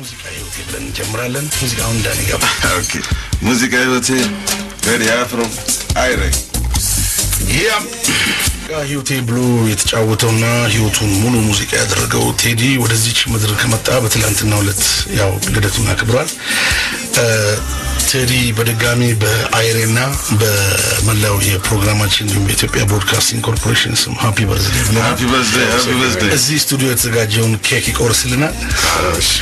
ሙዚቃ ህይወቴ ብለን እንጀምራለን። ሙዚቃውን እንዳን ይገባ ኦኬ ሙዚቃ ህይወቴ ቴዲ አፍሮ አይሬ ያም ህይወቴ ብሎ የተጫወተውና ህይወቱን ሙሉ ሙዚቃ ያደረገው ቴዲ ወደዚች ምድር ከመጣ በትላንትናው ዕለት ያው ልደቱን አክብሯል። ቴዲ በድጋሚ በአይሬና በመላው የፕሮግራማችን እንዲሁም በኢትዮጵያ ብሮድካስቲንግ ኮርፖሬሽን ስም ሃፒ በርዝዴ ብለናል። ሃፒ በርዝዴይ ሃፒ በርዝዴይ እዚህ ስቱዲዮ የተዘጋጀውን ኬክ ይቆርስልናል። እሺ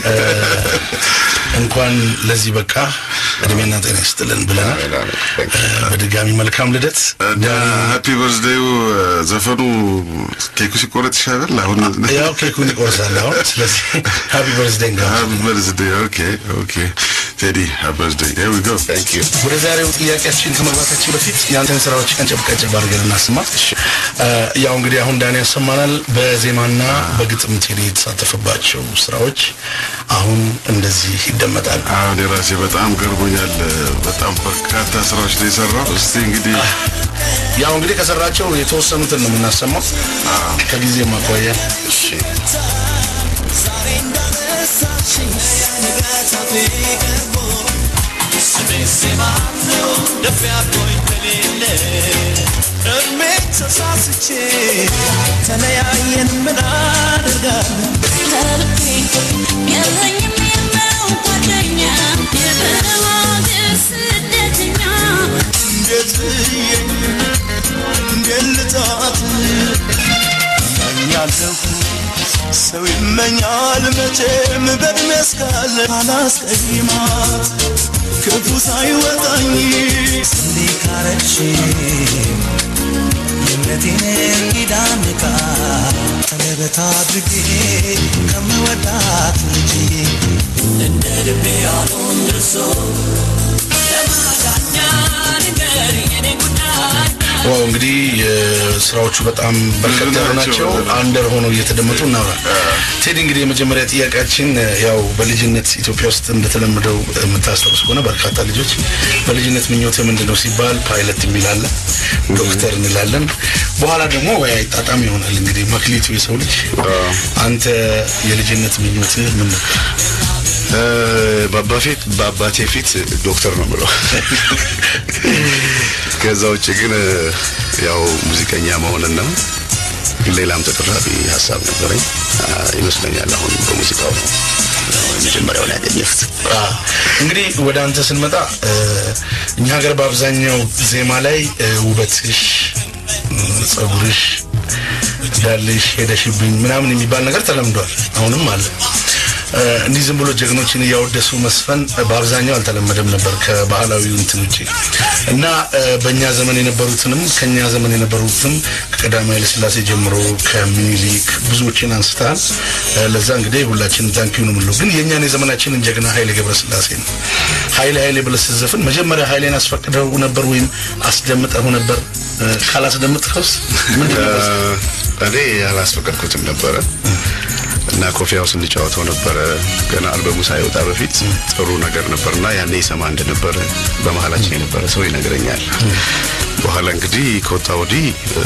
እንኳን ለዚህ በቃ እድሜና ጤና ይስጥልን ብለናል። በድጋሚ መልካም ልደት። እና ሃፒ በርዝዴዩ ዘፈኑ ኬኩ ሲቆረጥ ይሻላል። አሁን ያው ኬኩን ይቆርሳል አሁን። ስለዚህ ሃፒ በርዝዴይ እንጋ ሃፒ በርዝዴይ ኦኬ ኦኬ ቴዲ ሃፒ በርዝዴይ ሄር ዊ ጎ ታንክ ዩ ወደ ዛሬው ጥያቄያችን ከመግባታችን በፊት ያንተን ስራዎች ቀንጨብ ቀንጨብ አድርገን እናስማ። ያው እንግዲህ አሁን ዳኒ ያሰማናል። በዜማና በግጥም ቴዲ የተሳተፈባቸው ስራዎች አሁን እንደዚህ ይደመጣል። አሁን የራሴ በጣም ገርሞኛል። በጣም በርካታ ስራዎች ነው የሰራው። እስቲ እንግዲህ ያው እንግዲህ ከሰራቸው የተወሰኑትን ነው የምናሰማው ከጊዜ ማኳያ ተለያየን ምን አደርጋለሁ ከልቤ የለኝም የለው ጓደኛ የበዋገር ስደተኛ እንዴት ብዬኝ እንዴት ልጣት እመኛለሁ ሰው ይመኛል መቼም በእድሜ እስካለ አላስቀይማት ክፉ ሳይወጣኝ ስንዴ ካረች የእምነቴን ኪዳን ዕቃ ቀለበት አድርጌ ከምወዳት ልጅ እንደ ልቤ ያልሆን ደርሶ ለማዳኛ ንገር የኔ ጉዳይ ዋው እንግዲህ ስራዎቹ በጣም በርከት ያሉ ናቸው። አንደር ሆነው እየተደመጡ እናውራ። ቴዲ እንግዲህ የመጀመሪያ ጥያቄያችን ያው በልጅነት ኢትዮጵያ ውስጥ እንደተለመደው የምታስታውስ ከሆነ በርካታ ልጆች በልጅነት ምኞት ምንድን ነው ሲባል ፓይለት የሚላለ ዶክተር እንላለን። በኋላ ደግሞ ወይ አይጣጣም ይሆናል እንግዲህ መክሊቱ የሰው ልጅ። አንተ የልጅነት ምኞትህ ምን ነበር? በፊት በአባቴ ፊት ዶክተር ነው ብለው ከዛ ውጭ ግን ያው ሙዚቀኛ መሆንና ሌላም ተቀራቢ ሀሳብ ነበረኝ ይመስለኛል። አሁን በሙዚቃው ነው የመጀመሪያውን ያገኘሁት። እንግዲህ ወደ አንተ ስንመጣ እኛ ሀገር በአብዛኛው ዜማ ላይ ውበትሽ፣ ጸጉርሽ፣ ዳልሽ ሄደሽብኝ ምናምን የሚባል ነገር ተለምዷል። አሁንም አለ። እንዲህ ዝም ብሎ ጀግኖችን እያወደሱ መስፈን በአብዛኛው አልተለመደም ነበር ከባህላዊው እንትን ውጭ እና በእኛ ዘመን የነበሩትንም ከኛ ዘመን የነበሩትም ከቀዳማዊ ኃይለሥላሴ ጀምሮ ከምኒልክ ብዙዎችን አንስተሃል። ለዛ እንግዲህ ሁላችንም ታንኪዩ ነው የምንለው። ግን የእኛን የዘመናችንን ጀግና ኃይሌ ገብረስላሴ ነው። ኃይሌ ኃይሌ ብለህ ስትዘፍን መጀመሪያ ኃይሌን አስፈቅደው ነበር ወይም አስደምጠው ነበር? ካላስደምጥከውስ ምንድን ነው? እኔ ያላስፈቀድኩትም ነበረ እና ኮፊያው ስንጫወተው ነበረ። ገና አልበሙ ሳይወጣ በፊት ጥሩ ነገር ነበርና ያኔ ይሰማ እንደነበረ በመሀላችን የነበረ ሰው ይነግረኛል። በኋላ እንግዲህ ከወጣ ወዲህ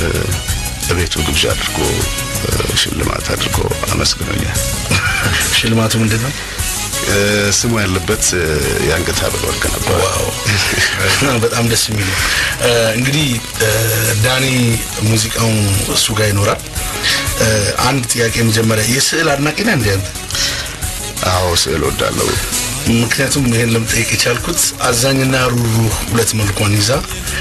በቤቱ ግብዣ አድርጎ ሽልማት አድርጎ አመስግኖኛል። ሽልማቱ ምንድን ነው? ስሙ ያለበት የአንገት ሐብል ወርቅ ነበር። ዋው በጣም ደስ የሚል ነው። እንግዲህ ዳኒ ሙዚቃው እሱ ጋር ይኖራል። አንድ ጥያቄ መጀመሪያ የስዕል አድናቂ ነህ እንዴ አንተ? አዎ ስዕል ወዳለው ምክንያቱም ይሄን ለምጠይቅ የቻልኩት አዛኝና ሩሩህ ሁለት መልኳን ይዛ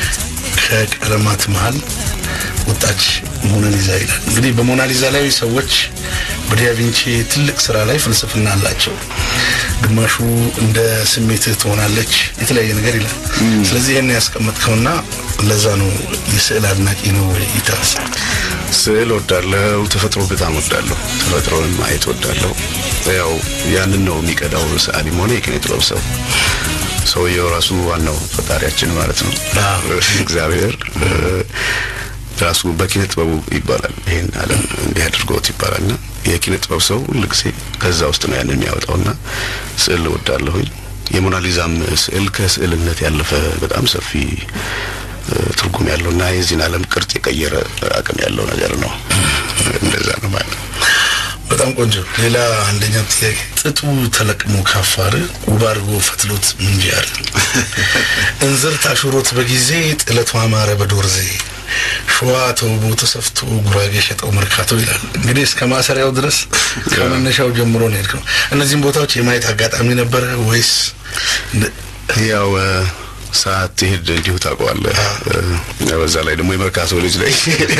ከቀለማት መሀል ወጣች ሞናሊዛ ይላል። እንግዲህ በሞናሊዛ ላይ ሰዎች በዲያቪንቺ ትልቅ ስራ ላይ ፍልስፍና አላቸው። ግማሹ እንደ ስሜትህ ትሆናለች የተለያየ ነገር ይላል። ስለዚህ ይህን ያስቀመጥከውና ለዛ ነው የስዕል አድናቂ ነው ወይ ይታስ ስዕል ወዳለው ተፈጥሮ በጣም ወዳለሁ። ተፈጥሮን ማየት ወዳለሁ። ያው ያንን ነው የሚቀዳው ሰዓሊም ሆነ የኪነ ጥበብ ሰው። ሰውየው ራሱ ዋናው ፈጣሪያችን ማለት ነው እግዚአብሔር ራሱ በኪነ ጥበቡ ይባላል ይሄን ዓለም እንዲህ አድርጎት ይባላልና የኪነ ጥበብ ሰው ሁልጊዜ ከዛ ውስጥ ነው ያንን የሚያወጣውና ስዕል እወዳለሁኝ። የሞናሊዛም ስዕል ከስዕልነት ያለፈ በጣም ሰፊ ትርጉም ያለውና የዚህን ዓለም ቅርጽ የቀየረ አቅም ያለው ነገር ነው። እንደዛ ነው ማለት ነው። በጣም ቆንጆ። ሌላ አንደኛው ጥያቄ ጥጡ ተለቅሞ ካፋር ውብ አድርጎ ፈትሎት ምንጃር እንዝር ታሹሮት በጊዜ ጥለቱ አማረ በዶርዜ ሸዋ ተውቦ ተሰፍቶ ጉራጌ ሸጠው መርካቶ ይላል። እንግዲህ እስከ ማሰሪያው ድረስ ከመነሻው ጀምሮ ነው የሄድከው። እነዚህም ቦታዎች የማየት አጋጣሚ ነበረ ወይስ እንደ- ያው እ፣ ሰዓት ትሄድ እንዲሁ ታውቀዋለህ። እ፣ በዛ ላይ ደግሞ የመርካቶ ልጅ ላይ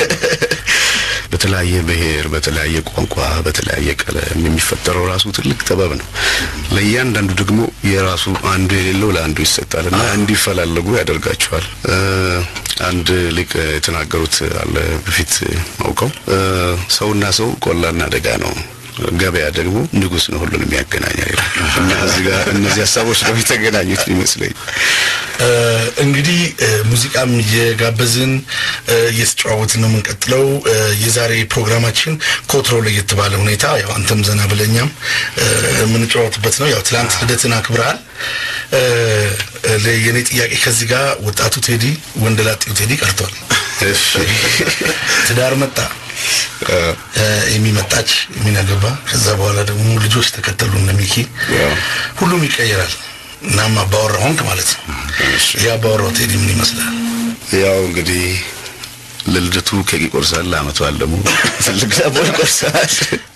በተለያየ ብሔር፣ በተለያየ ቋንቋ፣ በተለያየ ቀለም የሚፈጠረው ራሱ ትልቅ ጥበብ ነው። ለእያንዳንዱ ደግሞ የራሱ አንዱ የሌለው ለአንዱ ይሰጣል እና እንዲፈላለጉ ያደርጋቸዋል። እ፣ አንድ ሊቅ የተናገሩት አለ በፊት አውቀው እ፣ ሰውና ሰው ቆላና ደጋ ነው ገበያ ደግሞ ንጉሥ ነው ሁሉንም ያገናኛል ይላል እና እዚህ ጋር እነዚህ ሀሳቦች ነው የተገናኙት ይመስለኝ። እ፣ እንግዲህ እ፣ ሙዚቃም እየጋበዝን እ፣ እየተጨዋወትን ነው የምንቀጥለው። እ፣ የዛሬ ፕሮግራማችን ከወትሮ ለየት ባለ ሁኔታ ያው አንተም ዘና ብለኛም እ፣ የምንጨዋወትበት ነው። ያው ትላንት ልደትን አክብረሃል። እ፣ እ፣ የኔ ጥያቄ ከዚህ ጋር ወጣቱ ቴዲ ወንደላጤው ቴዲ ቀርቷል። እሺ ትዳር መጣ እ፣ የሚመጣች የሚናገባ ከዛ በኋላ ደግሞ ልጆች ተከተሉ እነ ሚኪ ያው ሁሉም ይቀየራል። እናም አባወራ ሆንክ ማለት ነው። ይህ አባወራው ቴዲ ምን ይመስላል? ያው እንግዲህ ለልደቱ ኬክ ይቆርሳል፣ ለአመቱ በዓል ደግሞ ትልቅ ዳቦ ይቆርሳል።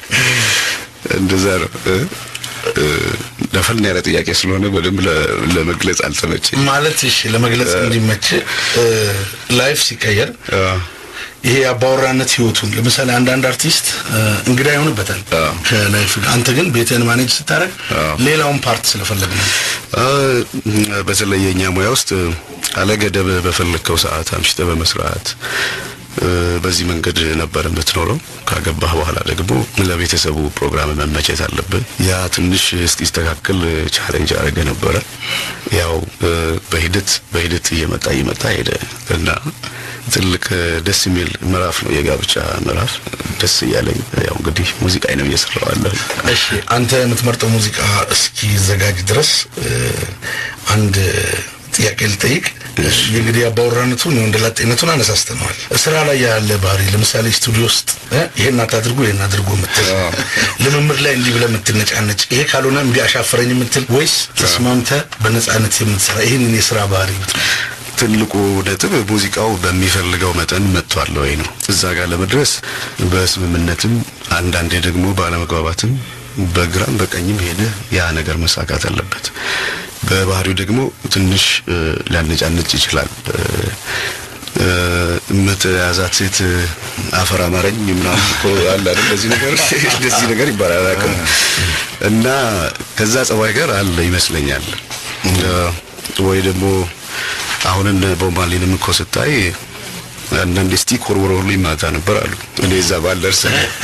እንደዛ ነው። እ? እ፣ ደፈን ያለ ጥያቄ ስለሆነ በደንብ ለ- ለመግለጽ አልተመቸኝ። ማለት እሺ፣ ለመግለጽ እንዲመች ላይፍ ሲቀየር ይሄ የአባወራነት ህይወቱን ለምሳሌ አንዳንድ አርቲስት እ፣ እንግዳ ይሆንበታል አዎ። ከላይፍ ጋር። አንተ ግን ቤትህን ማኔጅ ስታደርግ አዎ። ሌላውን ፓርት ስለፈለግ ነው። አ፣ በተለይ የእኛ ሙያ ውስጥ አለገደብ በፈለግከው ሰዓት አምሽተ በመስራት እ፣ በዚህ መንገድ ነበር የምትኖረው። ካገባህ በኋላ ደግሞ ለቤተሰቡ ፕሮግራም መመቸት አለብህ። ያ ትንሽ እስኪስተካከል ቻሌንጅ አድርገ ነበረ። ያው እ፣ በሂደት በሂደት እየመጣ እየመጣ ሄደ እና ትልቅ እ፣ ደስ የሚል ምዕራፍ ነው የጋብቻ ምዕራፍ። ደስ እያለኝ ያው እንግዲህ ሙዚቃ ነው እየሰራው ያለሁ። እሺ አንተ የምትመርጠው ሙዚቃ እስኪዘጋጅ ድረስ እ፣ አንድ ጥያቄ ልጠይቅ። እንግዲህ አባወራነቱን የወንደላጤነቱን አነሳስተነዋል። ስራ ላይ ያለ ባህሪ ለምሳሌ ስቱዲዮ ውስጥ እ፣ ይሄን አታድርጉ ይሄን አድርጉ የምትል ልምምድ ላይ እንዲህ ብለህ የምትነጫነጭ ይሄ ካልሆነ እምቢ አሻፈረኝ የምትል ወይስ ተስማምተህ በነጻነት የምትሰራ ይህንን የስራ ባህሪ ብትል ትልቁ ነጥብ ሙዚቃው በሚፈልገው መጠን መጥቷል ወይ ነው። እዛ ጋር ለመድረስ በስምምነትም አንዳንዴ ደግሞ ባለመግባባትም በግራም በቀኝም ሄደ ያ ነገር መሳካት አለበት። በባህሪው ደግሞ ትንሽ እ፣ ሊያነጫነጭ ይችላል። እ፣ እ፣ የምትያዛት ሴት አፈር አማረኝ ምናምን እኮ አለ አይደል? እንደዚህ ነገር እንደዚህ ነገር ይባላል አላውቅም። እና ከዛ ጸባይ ጋር አለ ይመስለኛል እ፣ ወይ ደግሞ አሁን እነ ቦብ ማርሊንም እኮ ስታይ አንዳንድ ስቲክ ወርወረውልኝ ማታ ነበር አሉ። እኔ እዛ ባልደርስ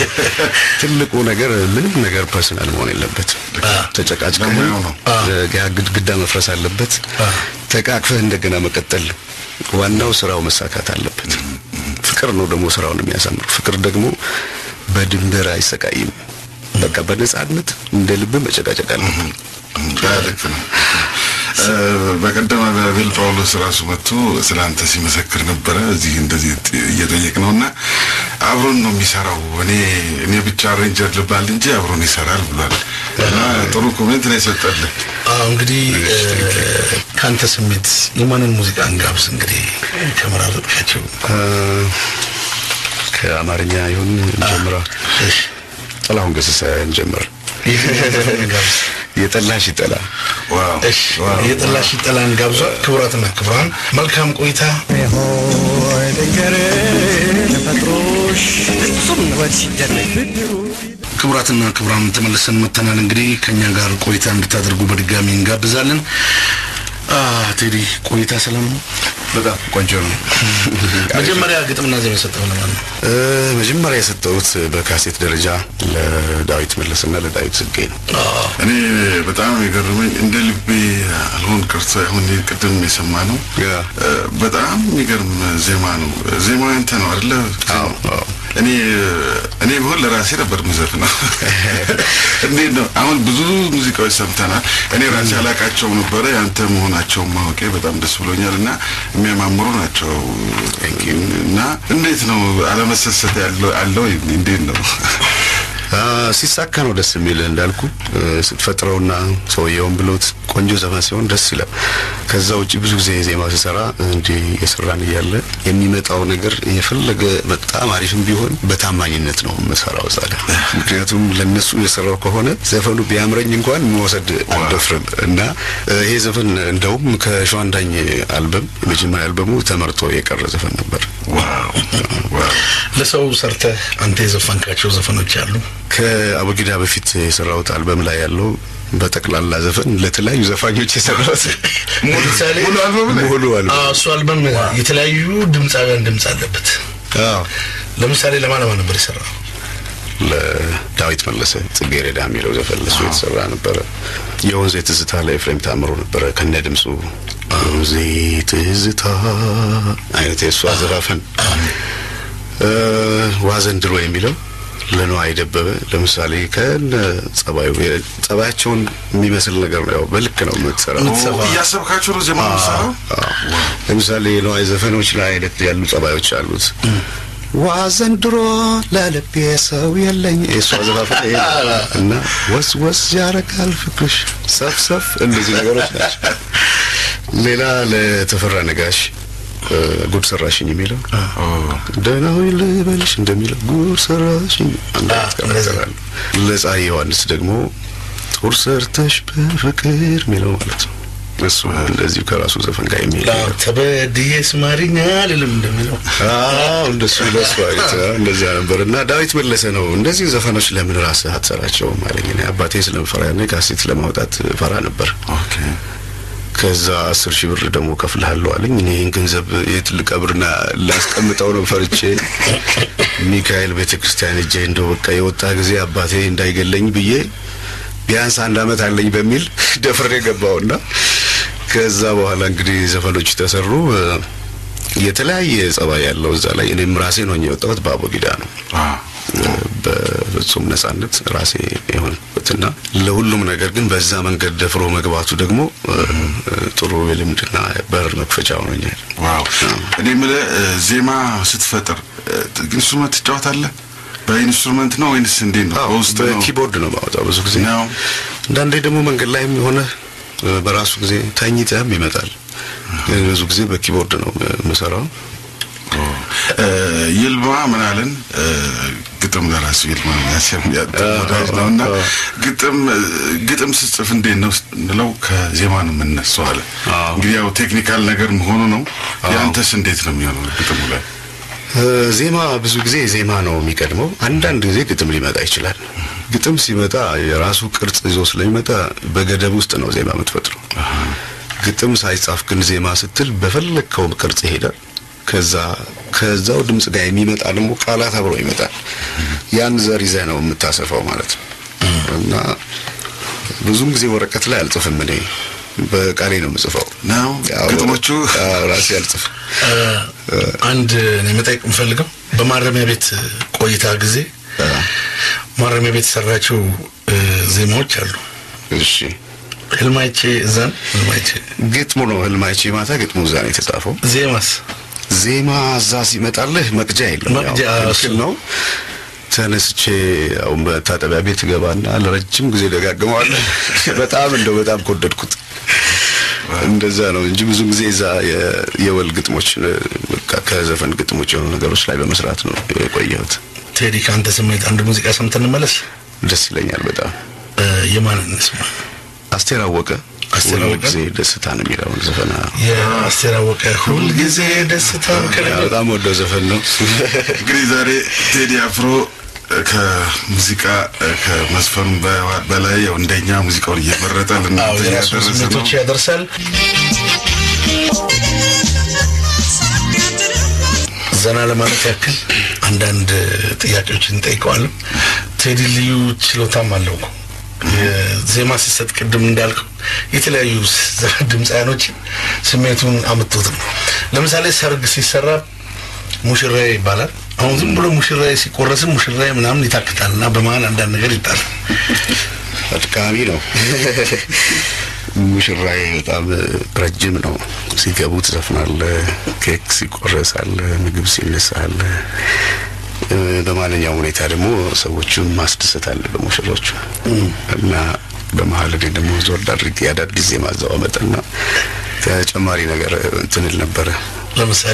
ትልቁ ነገር ምንም ነገር ፐርሰናል መሆን የለበትም። ተጨቃጭቀህ ለሙያው ነው። ያ ግድግዳ መፍረስ አለበት። ተቃቅፈህ እንደገና መቀጠል። ዋናው ስራው መሳካት አለበት። ፍቅር ነው ደግሞ ስራውን የሚያሳምር። ፍቅር ደግሞ በድንበር አይሰቃይም። በቃ በነጻነት እንደ ልብ መጨቃጨቅ አለበት። ልክ ነው። እ፣ በቀደም አቤል ጳውሎስ ራሱ መጥቶ ስለ አንተ ሲመሰክር ነበረ። እዚህ እንደዚህ ጥ- እየጠየቅ ነው እና አብሮን ነው የሚሰራው። እኔ እኔ ብቻ አሬንጀር ልባል እንጂ አብሮን ይሰራል ብሏል እና ጥሩ ኮሜንት ነው የሰጠልህ። አዎ እንግዲህ እ፣ ከአንተ ስሜት የማንን ሙዚቃ እንጋብዝ? እንግዲህ ከመራረጥካቸው እ፣ ከአማርኛ ይሁን እንጀምራ። እሺ፣ ጥላሁን ገሰሰ እንጀምር። የትኛውን ዘፈን እንጋብዝ? የጠላሽ ይጠላ ዋው እሺ ዋው። የጠላሽ ይጠላን ጋብዟል። ክቡራትና ክቡራን መልካም ቆይታ። ሆይ ልንገርህ ተፈጥሮሽ ፍጹም ውበት ሲደረግ ብድሩ ክቡራትና ክቡራን ተመልሰን መተናል። እንግዲህ ከኛ ጋር ቆይታ እንድታደርጉ በድጋሚ እንጋብዛለን። አ ቴዲ ቆይታ ሰላም ነው? በጣም ቆንጆ ነው። መጀመሪያ ግጥምና ዜማ የሰጠው ለማን ነው? እ፣ መጀመሪያ የሰጠሁት በካሴት ደረጃ ለዳዊት መለስና ለዳዊት ጽጌ ነው። እኔ በጣም የገረመኝ እንደ ልቤ አልሆን ቀርቶ አሁን ቅድም የሰማ ነው ያ። በጣም የሚገርም ዜማ ነው። ዜማው ያንተ ነው አይደለ? አዎ፣ አዎ። እኔ እኔ ቢሆን ለራሴ ነበር ምዘፍ ነው። እንዴት ነው አሁን ብዙ ሙዚቃዎች ሰምተናል። እኔ ራሴ አላቃቸው ነበረ ያንተ መሆናቸውን ማወቄ በጣም ደስ ብሎኛል እና የሚያማምሩ ናቸው እና እንዴት ነው አለመሰሰት ያለው አለው እንዴት ነው? አ፣ ሲሳካ ነው ደስ የሚል እንዳልኩ እ፣ ስትፈጥረውና ሰውየውን ብሎት ቆንጆ ዘፈን ሲሆን ደስ ይላል። ከዛ ውጭ ብዙ ጊዜ ዜማ ሲሰራ እንዲህ የሰራን እያለ የሚመጣው ነገር የፈለገ በጣም አሪፍም ቢሆን በታማኝነት ነው የምሰራው እዛ ጋር። ምክንያቱም ለነሱ የሰራው ከሆነ ዘፈኑ ቢያምረኝ እንኳን መውሰድ አልደፍርም እና እ፣ ይሄ ዘፈን እንደውም ከሸዋንዳኝ አልበም የመጀመሪያ አልበሙ ተመርጦ የቀረ ዘፈን ነበር። ዋው ዋው ለሰው ሰርተህ አንተ የዘፈንካቸው ዘፈኖች አሉ? ከአቡጊዳ በፊት የሰራሁት አልበም ላይ ያለው በጠቅላላ ዘፈን ለተለያዩ ዘፋኞች የሰራሁት ለምሳሌ ሙሉ አልበም ላይ? ሙሉ አልበም አዎ፣ እሱ አልበም የተለያዩ ድምፃውያን ድምፅ አለበት። አዎ ለምሳሌ ለማን ለማን ነበር የሰራው? ለዳዊት መለሰ ጽጌረዳ የሚለው ዘፈን ለሱ የተሰራ ነበረ። የወንዜ ትዝታ ለኤፍሬም ታምሮ ነበረ ከነ ድምፁ ወንዜ ትዝታ አይነት የእሱ አዘፋፈን እ፣ ዋዘንድሮ የሚለው ለነዋይ ደበበ ለምሳሌ ከነ ጸባዩ ጸባያቸውን የሚመስል ነገር ነው። ያው በልክ ነው የምትሰራው። የምትሰፋው። እያሰብካቸው ነው ዜማ የምትሰራው? አዎ። ለምሳሌ የነዋይ ዘፈኖች ላይ አይነት ያሉ ጸባዮች አሉት። ዋ ዘንድሮ ለልቤ ሰው የለኝ የእሱ አዘፋፈን ይሄ ነው። እና ወስ ወስ ያረጋል ፍቅርሽ ሰፍሰፍ እንደዚህ ነገሮች ናቸው። ሌላ ለተፈራ ነጋሽ እ፣ ጉድ ሰራሽኝ የሚለው ደህና ሆይ ልበልሽ እንደሚለው ጉድ ሰራሽኝ አንድ አይነት አዎ፣ እንደዛ። ካራክተር አለው። ለፀሐይ ዮሐንስ ደግሞ ጦር ሰርተሽ በፍቅር የሚለው ማለት ነው። እሱ እንደዚሁ ከራሱ ዘፈን ጋር የሚሄድ ነገር ተበድዬ ስማሪኛ አልልም እንደሚለው አዎ እንደሱ ለሱ አይነት አዎ፣ እንደዛ ነበር። እና ዳዊት መለሰ ነው እንደዚህ ዘፈኖች ለምን ራስህ አትሰራቸውም አለኝ። እኔ አባቴ ስለምፈራ ያኔ ካሴት ለማውጣት ፈራ ነበር። ኦኬ ከዛ አስር ሺህ ብር ደግሞ ከፍልሃለሁ አለኝ። እኔ ይህን ገንዘብ የትልቅ ቀብርና ላስቀምጠው ነው ፈርቼ ሚካኤል ቤተ ክርስቲያን እጄ እንደው በቃ የወጣ ጊዜ አባቴ እንዳይገለኝ ብዬ ቢያንስ አንድ አመት አለኝ በሚል ደፍሬ ገባውና ከዛ በኋላ እንግዲህ ዘፈኖች ተሰሩ። እ፣ የተለያየ ጸባይ ያለው እዛ ላይ እኔም ራሴ ነው የወጣሁት በአቦጊዳ ነው አዎ በፍጹም ነጻነት ራሴ የሆንበትና ለሁሉም ነገር ግን በዛ መንገድ ደፍሮ መግባቱ ደግሞ እ፣ ጥሩ የልምድና በር መክፈቻ ሆኖኛል። ዋው እኔ የምልህ እ፣ ዜማ ስትፈጥር እ፣ ኢንስትሩመንት ትጫወታለህ? በኢንስትሩመንት ነው ወይንስ እንዴት ነው? በውስጥ ነው? በኪቦርድ ነው ማወጣው ብዙ ጊዜ ነው። አንዳንዴ ደግሞ መንገድ ላይም የሆነ እ፣ በራሱ ጊዜ ተኝተህም ይመጣል። ግን ብዙ ጊዜ በኪቦርድ ነው የምሰራው። እ፣ ይልማ ምን አለን እ፣ ግጥም ለራሱ ይልማ ያሲም ወዳጅ ነው እና አዎ። ግጥም እ፣ ግጥም ስጽፍ እንዴት ነው ስንለው ከዜማ ነው የምነሳው አለ። አዎ። እንግዲህ ያው ቴክኒካል ነገር መሆኑ ነው። ያንተስ እንዴት ነው የሚሆነው ግጥሙ ላይ? እ፣ ዜማ ብዙ ጊዜ ዜማ ነው የሚቀድመው። አንዳንድ ጊዜ ግጥም ሊመጣ ይችላል። ግጥም ሲመጣ የራሱ ቅርጽ ይዞ ስለሚመጣ በገደብ ውስጥ ነው ዜማ የምትፈጥረው። ግጥም ሳይጻፍ ግን ዜማ ስትል በፈለግከው ቅርጽ ይሄዳል። ከዛ ከዛው ድምጽ ጋር የሚመጣ ደግሞ ቃላት አብሮ ይመጣል። ያን ዘር ይዘህ ነው የምታሰፋው ማለት ነው እና ብዙም ጊዜ ወረቀት ላይ አልጽፍም እኔ በቃሌ ነው የምጽፈው። ነው ያው ግጥሞቹ አዎ፣ ራሴ አልጽፍም። አንድ እኔ መጠየቅ የምፈልገው በማረሚያ ቤት ቆይታ ጊዜ ማረሚያ ቤት የሰራቸው እ፣ ዜማዎች አሉ። እሺ ህልማይቼ እዛን ህልማይቼ ግጥሙ ነው ህልማይቼ ማታ ግጥሙ እዛ ነው የተጻፈው። ዜማስ ዜማ እዛ ሲመጣልህ መቅጃ የለም። መቅጃ ያው እሱ ትክክል ነው። ተነስቼ ያው መታጠቢያ ቤት ገባና ለረጅም ጊዜ ደጋግመዋለሁ። በጣም እንደው በጣም ከወደድኩት እንደዛ ነው እንጂ ብዙ ጊዜ እዛ የ- የወል ግጥሞች እ፣ በቃ ከዘፈን ግጥሞች የሆኑ ነገሮች ላይ በመስራት ነው የቆየሁት። ቴዲ ከአንተ ስሜት አንድ ሙዚቃ ሰምተን እንመለስ። ደስ ይለኛል በጣም። እ፣ የማን እንስማ? አስቴር አወቀ አስቴር ሁል አወቀ? ጊዜ ደስታ ነው የሚለውን ዘፈን የአስቴር አወቀ ሁልጊዜ ደስታ ያ ከሌለ በጣም ወደው ዘፈን ነው። እንግዲህ ዛሬ ቴዲ አፍሮ እ፣ ከሙዚቃ እ፣ ከመስፈኑ በ- በላይ ያው እንደኛ ሙዚቃውን እየመረጠ አዎ ለእናንተ የራሱ እያደረሰ ነው። ስሜቶች ያደርሳል። ዘና ለማለት ያክል አንዳንድ ጥያቄዎችን እንጠይቀዋለን። ቴዲ ልዩ ችሎታም አለው እኮ የዜማ ሲሰጥ ቅድም እንዳልከው የተለያዩ ስ- ድምፃያኖችን ስሜቱን አምጥቶት ነው። ለምሳሌ ሰርግ ሲሰራ ሙሽራዬ ይባላል። አሁን ዝም ብሎ ሙሽራዬ ሲቆረስም ሙሽራዬ ምናምን ይታክታል እና በመሀል አንዳንድ ነገር ይጣላል። አድካሚ ነው። ሙሽራዬ በጣም ረጅም ነው። ሲገቡ ትዘፍናለ፣ ኬክ ሲቆረስ አለ፣ ምግብ ሲነሳ አለ። እ፣ በማንኛውም ሁኔታ ደግሞ ሰዎቹን ማስደሰት አለ በሙሽሮቹ እና በመሀል እኔ ደግሞ ዞር አድርጌ አዳዲስ ዜማ አዘዋወጥና ተጨማሪ ነገር እንትን እል ነበረ ለምሳሌ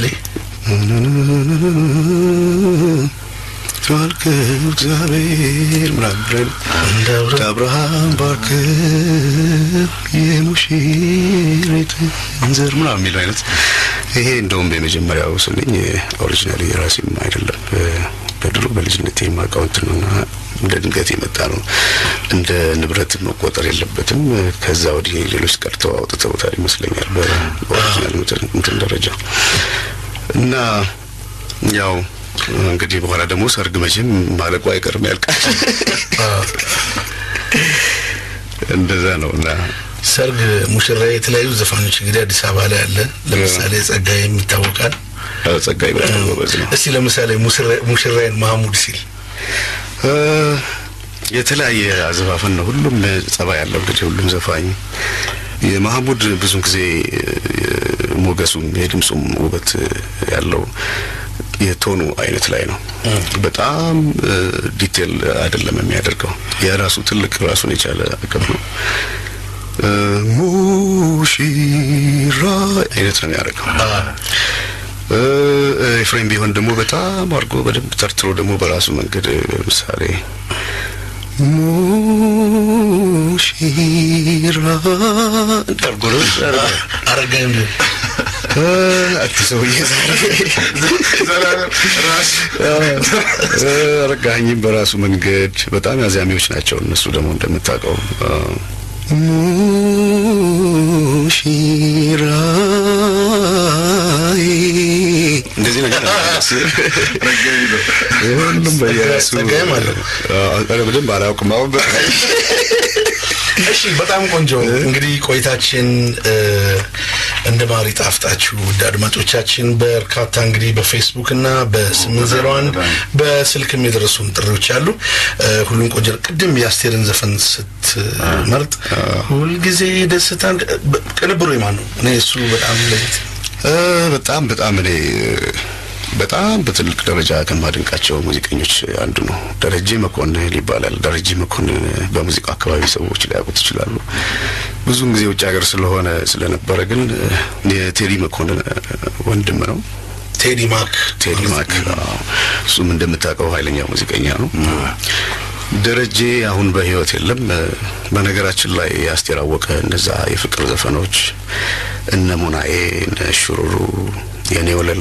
ተዋልከው እግዚአብሔር ምናምን ብለን እንደ አብረ- እንደ አብርሃም ባርከው የሙሽሪት እንዘር ምናምን የሚለው አይነት ይሄ እንደውም የመጀመሪያው ስልኝ ኦሪጂናሊ የራሴም አይደለም በ- በድሮ በልጅነት የማውቀው እንትን ነውና እንደ ድንገት የመጣ ነው። እንደ ንብረት መቆጠር የለበትም። ከዛ ወዲህ ሌሎች ቀርተው አውጥተውታል ይመስለኛል በኦሪጂናል እንትን- እንትን ደረጃ እና ያው እንግዲህ በኋላ ደግሞ ሰርግ መቼም ማለቁ አይቀርም ያልቃል። እንደዛ ነው እና ሰርግ ሙሽራ የተለያዩ ዘፋኞች እንግዲህ አዲስ አበባ ላይ አለ። ለምሳሌ ጸጋዬም ይታወቃል። ጸጋይ በጣም ጎበዝ ነው። እስቲ ለምሳሌ ሙሽራ- ሙሽራዬን ማህሙድ ሲል እ፣ የተለያየ አዘፋፈን ነው። ሁሉም ጸባይ ያለው እንግዲህ ሁሉም ዘፋኝ የማህሙድ ብዙን ጊዜ እ፣ ሞገሱም የድምፁም ውበት ያለው የቶኑ አይነት ላይ ነው። በጣም እ፣ ዲቴል አይደለም የሚያደርገው የራሱ ትልቅ ራሱን የቻለ አቅም ነው። እ፣ ሙሽራ አይነት ነው የሚያደርገው። እ፣ ኤፍሬም ቢሆን ደግሞ በጣም አድርጎ በደንብ ተርትሮ ደግሞ በራሱ መንገድ ለምሳሌ ሙሽራ እንዳርጎ ነው ያደርገው። አረጋኝ ቢሆን እ፣ አንተ ሰውዬ ዛሬ ዘላለም ራስ እ፣ አረጋኸኝም በራሱ መንገድ በጣም አዛሚዎች ናቸው። እነሱ ደግሞ እንደምታውቀው እ፣ ሙሽራዬ እንደዚህ ነገር ረጋኝ ነው። ሁሉም በየራሱ ጸጋዬም አለው። አዎ፣ ኧረ በደንብ አላውቅም። አሁን በ- እሺ በጣም ቆንጆ እንግዲህ ቆይታችን እ፣ እንደ ማር ይጣፍጣችሁ ውድ አድማጮቻችን በርካታ እንግዲህ በፌስቡክ እና በስምንት ዜሮ አንድ በስልክም የደረሱን ጥሪዎች አሉ እ፣ ሁሉም ቆንጆ ነው። ቅድም የአስቴርን ዘፈን ስትመርጥ ሁልጊዜ ደስታ ቅንብሩ የማን ነው እኔ እሱ በጣም ለየት እ፣ በጣም በጣም እኔ በጣም በትልቅ ደረጃ ከማደንቃቸው ሙዚቀኞች አንዱ ነው። ደረጀ መኮንን ይባላል። ደረጀ መኮንን በሙዚቃ አካባቢ ሰዎች ሊያውቁት ይችላሉ። ብዙውን ጊዜ ውጭ ሀገር ስለሆነ ስለነበረ ግን የቴዲ መኮንን ወንድም ነው። ቴዲ ማክ ቴዲ ማክ አዎ። እሱም እንደምታውቀው ኃይለኛ ሙዚቀኛ ነው። ደረጀ አሁን በህይወት የለም። በነገራችን ላይ የአስቴር አወቀ እነዛ የፍቅር ዘፈኖች እነ ሙናዬ፣ እነ ሹሩሩ፣ የኔ ወለላ፣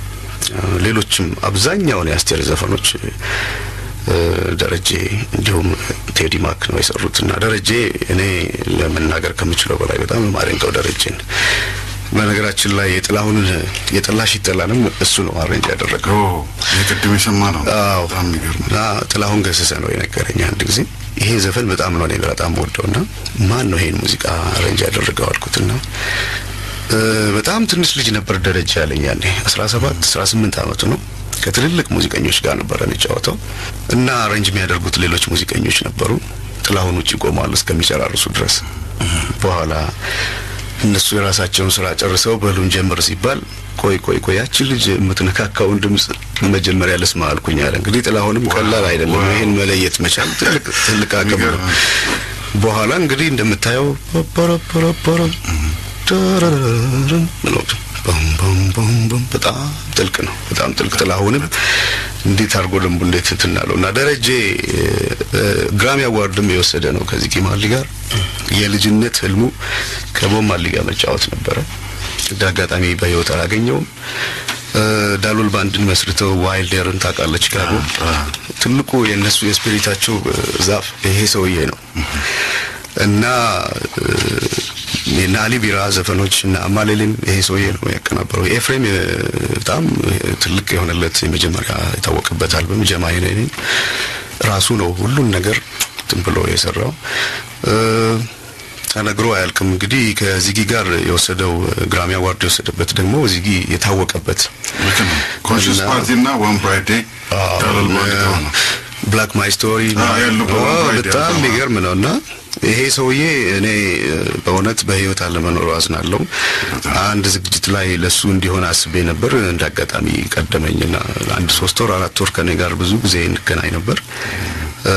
ሌሎችም አብዛኛውን የአስቴር ዘፈኖች እ፣ ደረጀ እንዲሁም ቴዲ ማክ ነው የሰሩት እና ደረጀ እኔ ለመናገር ከምችለው በላይ በጣም የማደንቀው ደረጀን በነገራችን ላይ የጥላሁን የጠላሽ ይጠላንም እሱ ነው አሬንጅ ያደረገው። ኦ የቅድም የሰማ ነው። አዎ በጣም የሚገርም እና ጥላሁን ገሰሰ ነው የነገረኝ አንድ ጊዜ ይሄ ዘፈን በጣም ነው እኔ በጣም ወደውና ማን ነው ይሄን ሙዚቃ አሬንጅ ያደረገው አልኩትና እ፣ በጣም ትንሽ ልጅ ነበር ደረጃ ያለኝ ያኔ 17 18 አመቱ ነው። ከትልልቅ ሙዚቀኞች ጋር ነበር የሚጫወተው እና አሬንጅ የሚያደርጉት ሌሎች ሙዚቀኞች ነበሩ። ጥላሁን ውጭ ቆሟል እስከሚጨራርሱ ድረስ። በኋላ እነሱ የራሳቸውን ስራ ጨርሰው በሉን ጀምር ሲባል ቆይ ቆይ ቆይ ያቺ ልጅ የምትነካካውን ድምጽ መጀመሪያ ልስማ አልኩኝ አለ። እንግዲህ ጥላሁንም ቀላል አይደለም ይሄን መለየት መቻል ትልቅ ትልቅ አቅም ነው። በኋላ እንግዲህ እንደምታየው ፐረፐረፐረ ዳራራራም ብሎ በም በም በም በም በጣም ጥልቅ ነው። በጣም ጥልቅ ጥላሁንም እንዴት አድርጎ ደንቡ እንዴት ትናለው እና ደረጀ እ፣ ግራሚ አዋርድም የወሰደ ነው ከዚህ ኪማሊ ጋር የልጅነት ህልሙ ከቦብ ማርሊ ጋር መጫወት ነበረ። እንደ አጋጣሚ በህይወት አላገኘውም። እ፣ ዳሎል ባንድን መስርተው ዋይልደርን ታውቃለህ? ቺካጎ ትልቁ የእነሱ የስፒሪታቸው እ፣ ዛፍ ይሄ ሰውዬ ነው እና እ፣ የእነ አሊ ቢራ ዘፈኖች እና አማሌሌም ይሄ ሰውዬ ነው ያቀናበረው። ኤፍሬም እ፣ በጣም ትልቅ የሆነለት የመጀመሪያ የታወቀበት አልበም ጀማይ ነኝ ራሱ ነው ሁሉን ነገር እንትን ብሎ የሰራው እ፣ ተነግሮ አያልቅም። እንግዲህ ከዚጊ ጋር የወሰደው ግራሚ አዋርድ የወሰደበት ደግሞ ዚጊ የታወቀበት ልክ ነው። ኮንሽስ እና- ፓርቲ እና ዋን ብራይት ዴይ ዳላል ባንድ ነው። ብላክ ማይ ስቶሪ አዎ፣ ያለው አዎ፣ በወንድ በጣም አይዲያ የሚገርም ነው እና ይሄ ሰውዬ እኔ እ፣ በእውነት በህይወት አለመኖሩ አዝናለሁ። አንድ ዝግጅት ላይ ለሱ እንዲሆን አስቤ ነበር። እንደ አጋጣሚ ቀደመኝና አንድ ሶስት ወር አራት ወር ከኔ ጋር ብዙ ጊዜ እንገናኝ ነበር። እ፣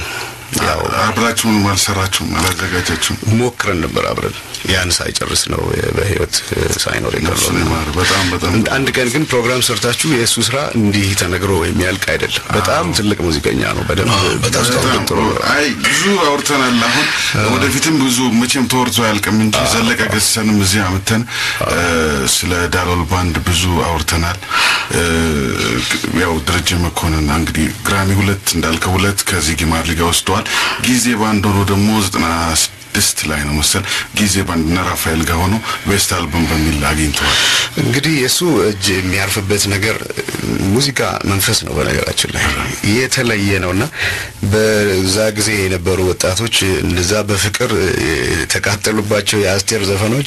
ያው አብራችሁንም አልሰራችሁም አላዘጋጃችሁም ሞክረን ነበር አብረን ያን ሳይጨርስ ነው በህይወት እ፣ ሳይኖር የቀረው። ነፍሱን ይማር በጣም በጣም አንድ ቀን ግን ፕሮግራም ሰርታችሁ የእሱ ስራ እንዲህ ተነግሮ የሚያልቅ አይደለም። በጣም ትልቅ ሙዚቀኛ ነው። በደንብ ብታስተዋውቁት ጥሩ ነው። አይ ብዙ አውርተናል። አሁን ወደፊትም ብዙ መቼም ተወርቶ አያልቅም እንጂ ዘለቀ ገሰንም እዚህ አምተን ስለ ዳሎል ባንድ ብዙ አውርተናል። እ፣ ያው ደረጀ መኮንን እንግዲህ ግራሚ ሁለት እንዳልከው ሁለት ከዚህ ጊማር ሊጋ ወስደዋል። ጊዜ ባንድ ሆኖ ደግሞ ዘጠና ስድስት ላይ ነው መሰል ጊዜ ባንድ እና ራፋኤል ጋር ሆኖ ቤስት አልበም በሚል አግኝተዋል። እንግዲህ የእሱ እጅ የሚያርፍበት ነገር ሙዚቃ መንፈስ ነው። በነገራችን ላይ የተለየ ነውና በዛ ጊዜ የነበሩ ወጣቶች እነዛ በፍቅር የተቃጠሉባቸው የአስቴር ዘፈኖች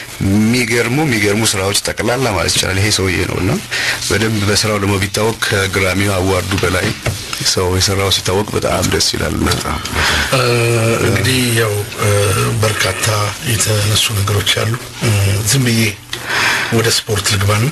የሚገርሙ የሚገርሙ ስራዎች ጠቅላላ ማለት ይቻላል ይሄ ሰውዬ ነውና በደንብ በስራው ደግሞ ቢታወቅ ከግራሚው አዋርዱ በላይ ሰው የሰራው ሲታወቅ በጣም ደስ ይላል። በጣም እ፣ እንግዲህ ያው እ፣ በርካታ የተነሱ ነገሮች አሉ። እ፣ ዝም ብዬ ወደ ስፖርት ልግባን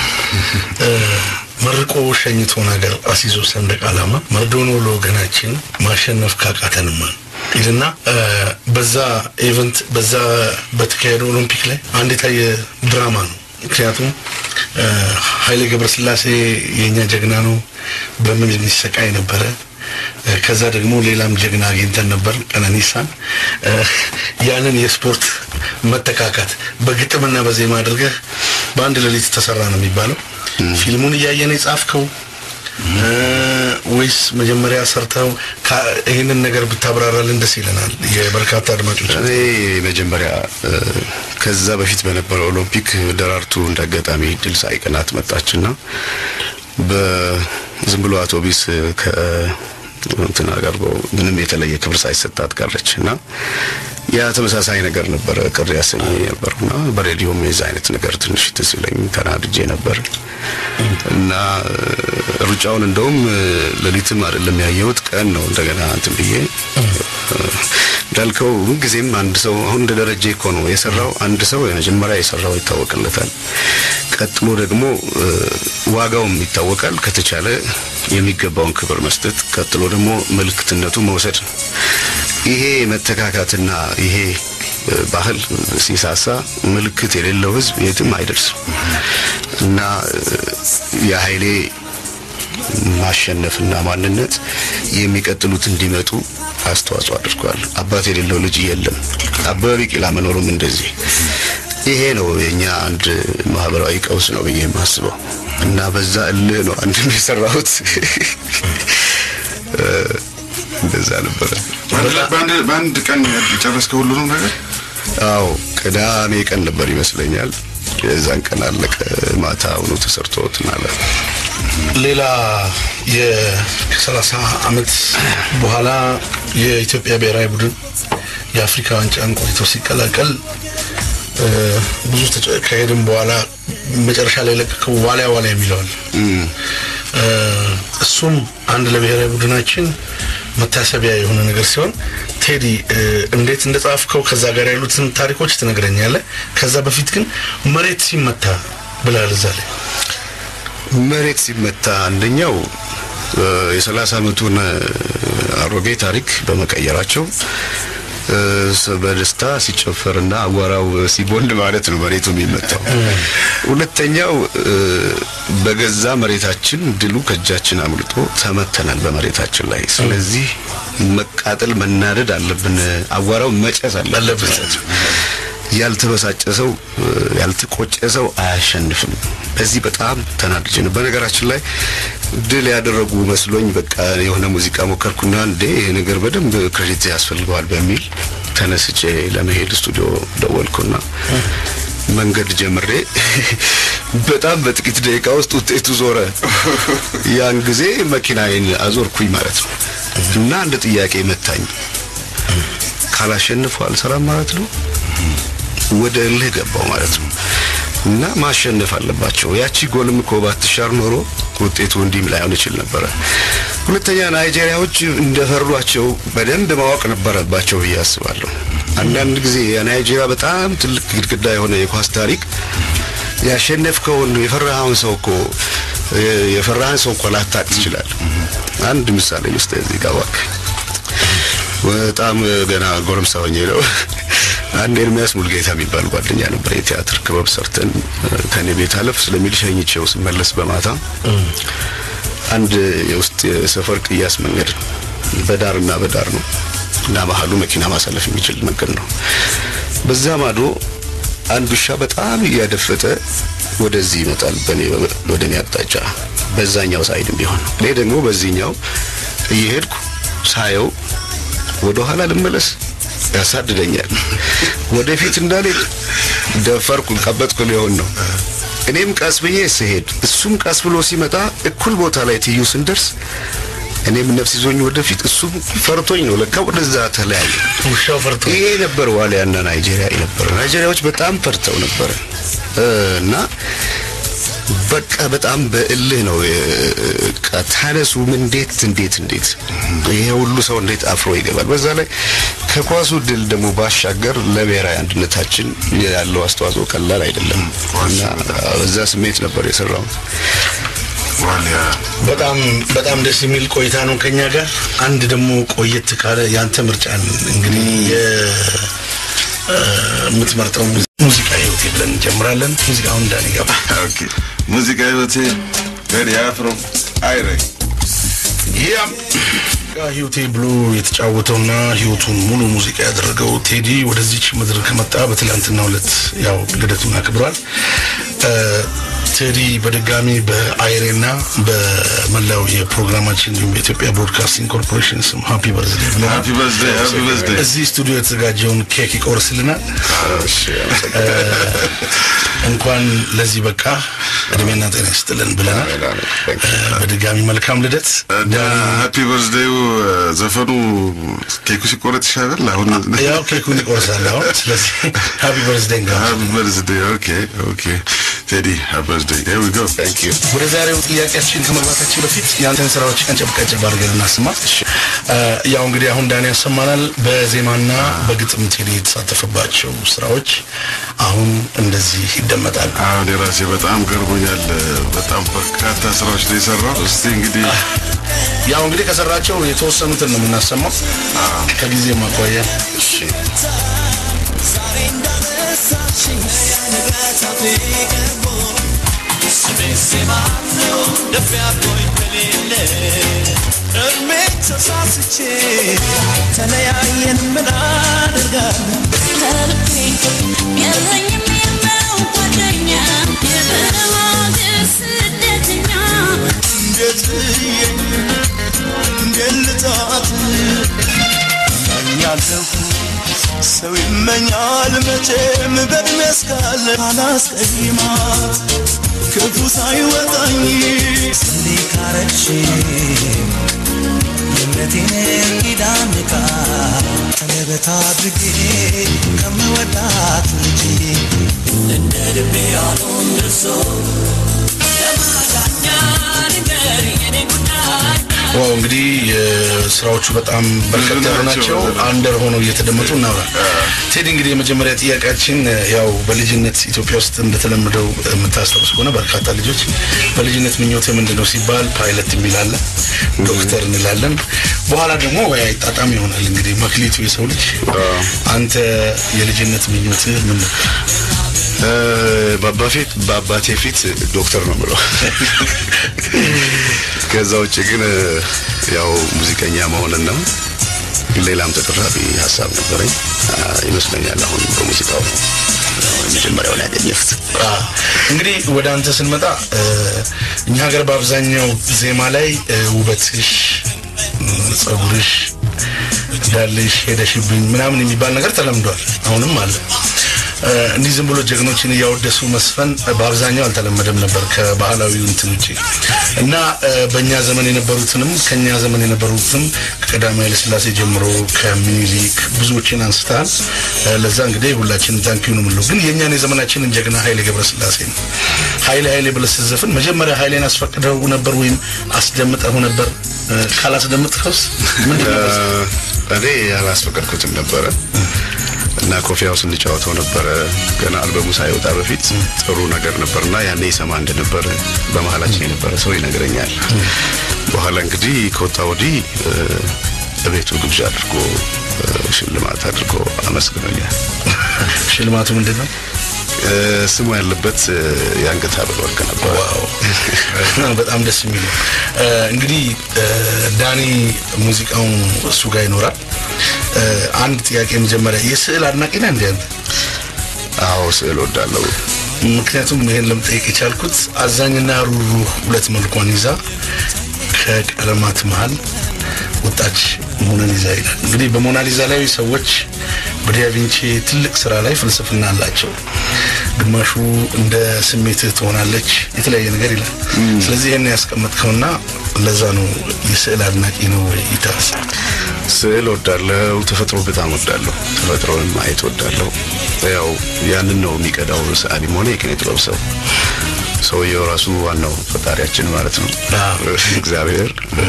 እ፣ መርቆ ሸኝቶ ነገር አስይዞ ሰንደቅ ዓላማ መርዶኖ ለወገናችን ማሸነፍ ካቃተንማ ይልና እ፣ በዛ ኢቨንት በዛ በተካሄደው ኦሎምፒክ ላይ አንድ የታየ ድራማ ነው። ምክንያቱም እ፣ ኃይሌ ገብረስላሴ የእኛ ጀግና ነው በምን የሚሰቃይ ነበረ። እ፣ ከዛ ደግሞ ሌላም ጀግና አግኝተን ነበር ቀነኒሳን። እ፣ ያንን የስፖርት መተካካት በግጥምና በዜማ አድርገህ በአንድ ሌሊት ተሰራ ነው የሚባለው። ፊልሙን እያየን የጻፍከው እ፣ ወይስ መጀመሪያ ሰርተው ካ- ይህንን ነገር ብታብራራልን ደስ ይለናል። የበርካታ አድማጮች እኔ መጀመሪያ እ፣ ከዛ በፊት በነበረው ኦሎምፒክ ደራርቱ እንዳጋጣሚ ድል ሳይቀናት መጣችና በዝም ብሎ አውቶቢስ ከ እንትና ጋር ምንም የተለየ ክብር ሳይሰጣት ቀረች እና ያ ተመሳሳይ ነገር ነበረ ቅር ያሰኘኝ ነበርና በሬዲዮም የዛ አይነት ነገር ትንሽ ትዝ ይለኝ ተናድጄ ነበር እና እ፣ ሩጫውን እንደውም እ፣ ሌሊትም አይደለም ያየሁት ቀን ነው እንደገና እንትን ብዬ እ፣ እንዳልከው ምንጊዜም አንድ ሰው አሁን እንደ ደረጀ እኮ ነው የሰራው አንድ ሰው የመጀመሪያ የሰራው ይታወቅለታል ቀጥሎ ደግሞ እ፣ ዋጋውም ይታወቃል ከተቻለ የሚገባውን ክብር መስጠት ቀጥሎ ደግሞ ምልክትነቱ መውሰድ ነው ይሄ መተካካትና ይሄ እ፣ ባህል ሲሳሳ ምልክት የሌለው ህዝብ የትም አይደርስም እና እ፣ የኃይሌ ማሸነፍና ማንነት የሚቀጥሉት እንዲመጡ አስተዋጽኦ አድርጓል። አባት የሌለው ልጅ የለም። አበበ ቢቂላ መኖሩም እንደዚህ ይሄ ነው የኛ አንድ ማህበራዊ ቀውስ ነው ብዬ የማስበው እና በዛ እልህ ነው አንድም የሰራሁት እ፣ እንደዛ ነበረ። በአንድ ላይ- በአንድ- በአንድ ቀን የጨረስከው ሁሉንም ነገር አዎ ቅዳሜ ቀን ነበር ይመስለኛል። የዛን ቀን አለቀ። ማታ አሁኑ ተሰርቶ ትናለ ሌላ የሰላሳ አመት በኋላ የኢትዮጵያ ብሔራዊ ቡድን የአፍሪካ ዋንጫን ቆይቶ ሲቀላቀል እ፣ ብዙ ተጫ- ከሄድም በኋላ መጨረሻ ላይ ለቀቀው ዋሊያ ዋሊያ የሚለዋል እ፣ እሱም አንድ ለብሔራዊ ቡድናችን መታሰቢያ የሆነ ነገር ሲሆን ቴዲ እ፣ እንዴት እንደጻፍከው ከዛ ጋር ያሉትን ታሪኮች ትነግረኛለህ። ከዛ በፊት ግን መሬት ሲመታ ብላል እዛ ላይ መሬት ሲመታ አንደኛው እ፣ የሰላሳ አመቱን እ፣ አሮጌ ታሪክ በመቀየራቸው እ፣ ስ- በደስታ ሲጨፈርና አቧራው ሲቦንድ ማለት ነው መሬቱ የሚመታው። ሁለተኛው እ፣ በገዛ መሬታችን ድሉ ከእጃችን አምልጦ ተመተናል በመሬታችን ላይ። ስለዚህ መቃጠል መናደድ አለብን፣ አቧራው መጨስ አለበት። ያልተበሳጨ ሰው ያልተቆጨ ሰው አያሸንፍም። በዚህ በጣም ተናድጄ ነው። በነገራችን ላይ ድል ያደረጉ መስሎኝ በቃ የሆነ ሙዚቃ ሞከርኩና እንዴ ይሄ ነገር በደንብ ክሬዲት ያስፈልገዋል በሚል ተነስቼ ለመሄድ ስቱዲዮ ደወልኩና መንገድ ጀምሬ በጣም በጥቂት ደቂቃ ውስጥ ውጤቱ ዞረ። ያን ጊዜ መኪናዬን አዞርኩኝ ማለት ነው እና አንድ ጥያቄ መታኝ። ካላሸንፉ አልሰራም ማለት ነው። ወደ እልህ ገባው ማለት ነው እና ማሸነፍ አለባቸው። ያቺ ጎልም እኮ ባትሻር ኖሮ ውጤቱ እንዲህም ላይሆን ይችል ነበረ። ሁለተኛ ናይጄሪያዎች እንደፈሯቸው በደንብ ማወቅ ነበረባቸው ብዬ አስባለሁ። አንዳንድ ጊዜ የናይጄሪያ በጣም ትልቅ ግድግዳ የሆነ የኳስ ታሪክ ያሸነፍከውን የፈራኸውን ሰው እኮ የፈራህን ሰው እኮ ላታቅ ትችላለህ። አንድ ምሳሌ ልስጥ እዚህ ጋር እባክህ። በጣም ገና ጎረምሳ ሆኜ ነው አንድ ኤርሚያስ ሙልጌታ የሚባል ጓደኛ ነበር። የቲያትር ክበብ ሰርተን ከኔ ቤት አለፍ ስለሚል ሸኝቼው ስመለስ በማታ አንድ የውስጥ የሰፈር ቅያስ መንገድ ነው። በዳርና በዳር ነው እና መሀሉ መኪና ማሳለፍ የሚችል መንገድ ነው። በዛ ማዶ አንድ ውሻ በጣም እያደፈጠ ወደዚህ ይመጣል፣ በኔ ወደ እኔ አቅጣጫ በዛኛው ሳይድም ቢሆን እኔ ደግሞ በዚህኛው እየሄድኩ ሳየው ወደ ኋላ ልመለስ ያሳድደኛል። ወደፊት እንዳልሄድ ደፈርኩ፣ ቀበጥኩ ሊሆን ነው። እኔም ቀስ ብዬ ስሄድ እሱም ቀስ ብሎ ሲመጣ እኩል ቦታ ላይ ትዩ ስንደርስ እኔም ነፍስ ይዞኝ ወደፊት እሱም ፈርቶኝ ነው ለካ ወደዛ ተለያየ። ውሻው ፈርቶ ይሄ ነበር ዋሊያና ናይጄሪያ ነበር። ናይጄሪያዎች በጣም ፈርተው ነበር እና በቃ በጣም በእልህ ነው በቃ ታነሱ እንዴት እንዴት እንዴት ይሄ ሁሉ ሰው እንዴት አፍሮ ይገባል። በዛ ላይ ከኳሱ ድል ደግሞ ባሻገር ለብሔራዊ አንድነታችን ያለው አስተዋጽኦ ቀላል አይደለም እና በዛ ስሜት ነበር የሰራው። ዋሊያ በጣም በጣም ደስ የሚል ቆይታ ነው ከኛ ጋር። አንድ ደግሞ ቆየት ካለ ያንተ ምርጫን እንግዲህ የምትመርጠው ሙዚቃ ህይወቴ ብለን እንጀምራለን። ሙዚቃውን እንዳን ይገባ ኦኬ ሙዚቃ ህይወቴ ቴዲ አፍሮ አይሬ ያም ህይወቴ ብሎ የተጫወተውና ህይወቱን ሙሉ ሙዚቃ ያደረገው ቴዲ ወደዚች ምድር ከመጣ በትላንትና ዕለት ያው ልደቱን አክብሯል። ቴዲ በድጋሚ በአይሬና በመላው የፕሮግራማችን እንዲሁም በኢትዮጵያ ብሮድካስቲንግ ኮርፖሬሽን ስም ሃፒ በርዝዴ ብለናል። ሃፒ በርዝዴይ ሃፒ በርዝዴይ እዚህ ስቱዲዮ የተዘጋጀውን ኬክ ይቆርስልናል። እንኳን ለዚህ በቃ እድሜና ጤና ይስጥልን ብለናል። በድጋሚ መልካም ልደት። እና ሃፒ በርዝዴዩ ዘፈኑ ኬኩ ሲቆረጥ ይሻላል። አሁን ያው ኬኩን ይቆርሳል አሁን። ስለዚህ ሃፒ በርዝዴይ እንጋ ሃፒ በርዝዴይ ኦኬ ኦኬ ቴዲ ሃፒ በርዝዴይ ሄር ዊ ጎ ታንክ ዩ ወደ ዛሬው ጥያቄያችን ከመግባታችን በፊት ያንተን ስራዎች ቀንጨብ ቀንጨብ አድርገን እናስማ። ያው እንግዲህ አሁን ዳኒ ያሰማናል። በዜማና በግጥም ቴዲ የተሳተፈባቸው ስራዎች አሁን እንደዚህ ይደመጣል። አሁን የራሴ በጣም ገርሞኛል። በጣም በርካታ ስራዎች ነው የሰራው። እስቲ እንግዲህ ያው እንግዲህ ከሰራቸው የተወሰኑትን ነው የምናሰማው ከጊዜ ማኳያ ተለያየን ምን አደርጋለሁ ከልቤ የለኝም የምለው ጓደኛ የበረሃ ሀገር ስደተኛ እንዴት ብዬ እንዴት ልጣት እመኛለሁ ሰው ይመኛል መቼም በእድሜ እስካለ አላስቀይማት ክፉ ሳይወጣኝ ስንዴ ካረግሽ የእምነቴን ኪዳን ቃል ቀለበት አድርጌ ከምወዳት ልጅ እንደ ልቤ ያልሆን ደርሶ ለማዳኛ ንገር የኔ ጉዳይ ዋው እንግዲህ የስራዎቹ በጣም በርከት ያሉ ናቸው። አንደር ሆነው እየተደመጡ እናውራ። ቴዲ እንግዲህ የመጀመሪያ ጥያቄያችን ያው በልጅነት ኢትዮጵያ ውስጥ እንደተለመደው የምታስታውስ ከሆነ በርካታ ልጆች በልጅነት ምኞት ምንድን ነው ሲባል ፓይለት የሚላለ ዶክተር እንላለን። በኋላ ደግሞ ወይ አይጣጣም ይሆናል። እንግዲህ መክሊቱ የሰው ልጅ አንተ የልጅነት ምኞትህ ምን ነበር? በአባፊት በአባቴ ፊት ዶክተር ነው ብለው ከዛ ውጭ ግን ያው ሙዚቀኛ መሆንን ነው። ሌላም ተደራቢ ሀሳብ ነበረኝ አ፣ ይመስለኛል አሁን በሙዚቃው ነው የመጀመሪያውን ያገኘሁት። አ፣ እንግዲህ ወደ አንተ ስንመጣ እ፣ እኛ ሀገር በአብዛኛው ዜማ ላይ እ፣ ውበትሽ፣ እ፣ ጸጉርሽ፣ እንዳለሽ ሄደሽብኝ ምናምን የሚባል ነገር ተለምዷል። አሁንም አለ። እ፣ እንዲህ ዝም ብሎ ጀግኖችን እያወደሱ መስፈን እ፣ በአብዛኛው አልተለመደም ነበር ከባህላዊ እንትን ውጭ እና እ፣ በእኛ ዘመን የነበሩትንም ከእኛ ዘመን የነበሩትንም ከቀዳማዊ ኃይለሥላሴ ጀምሮ ከምኒልክ ብዙዎችን አንስተሃል። እ፣ ለዛ እንግዲህ ሁላችንም ታንኪዩ ነው የምንለው። ግን የእኛን የዘመናችንን ጀግና ኃይሌ ገብረስላሴ ነው። ኃይሌ ኃይሌ ብለህ ስትዘፍን መጀመሪያ ኃይሌን አስፈቅደው ነበር ወይም አስደምጠው ነበር? እ፣ ካላስደምጥከውስ ምንድን ነው? እኔ ያላስፈቀድኩትም ነበረ እና ኮፊያው ስንጫወተው ነበረ ገና አልበሙ ሳይወጣ በፊት ጥሩ ነገር ነበርና ያኔ ይሰማ እንደነበረ በመሀላችን የነበረ ሰው ይነግረኛል። በኋላ እንግዲህ ከወጣ ወዲህ እ፣ እቤቱ ግብዣ አድርጎ እ፣ ሽልማት አድርጎ አመስግኖኛል። ሽልማቱ ምንድን ነው? እ፣ ስሙ ያለበት እ፣ የአንገት ሐብል ወርቅ ነበረ። ዋው በጣም ደስ የሚል ነው። እ፣ እንግዲህ እ፣ ዳኒ ሙዚቃው እሱ ጋር ይኖራል። እ፣ አንድ ጥያቄ መጀመሪያ የስዕል አድናቂ ነህ እንዴ አንተ? አዎ ስዕል ወዳለው ምክንያቱም ይሄን ለመጠየቅ የቻልኩት አዛኝና ሩሩህ ሁለት መልኳን ይዛ ከቀለማት መሀል ወጣች ሞናሊዛ ይላል። እንግዲህ በሞናሊዛ ላይ ሰዎች በዲያቪንቺ ትልቅ ስራ ላይ ፍልስፍና አላቸው። ግማሹ እንደ ስሜትህ ትሆናለች የተለያየ ነገር ይላል። ስለዚህ ይህን ያስቀመጥከውና ለዛ ነው የስዕል አድናቂ ነው ወይ ይታስ ስዕል ወዳለው ተፈጥሮ በጣም ወዳለሁ። ተፈጥሮን ማየት ወዳለሁ። ያው ያንን ነው የሚቀዳው ሰዓሊም ሆነ የኪነ ጥበብ ሰው። ሰውየው ራሱ ዋናው ፈጣሪያችን ማለት ነው አዎ። እግዚአብሔር እ፣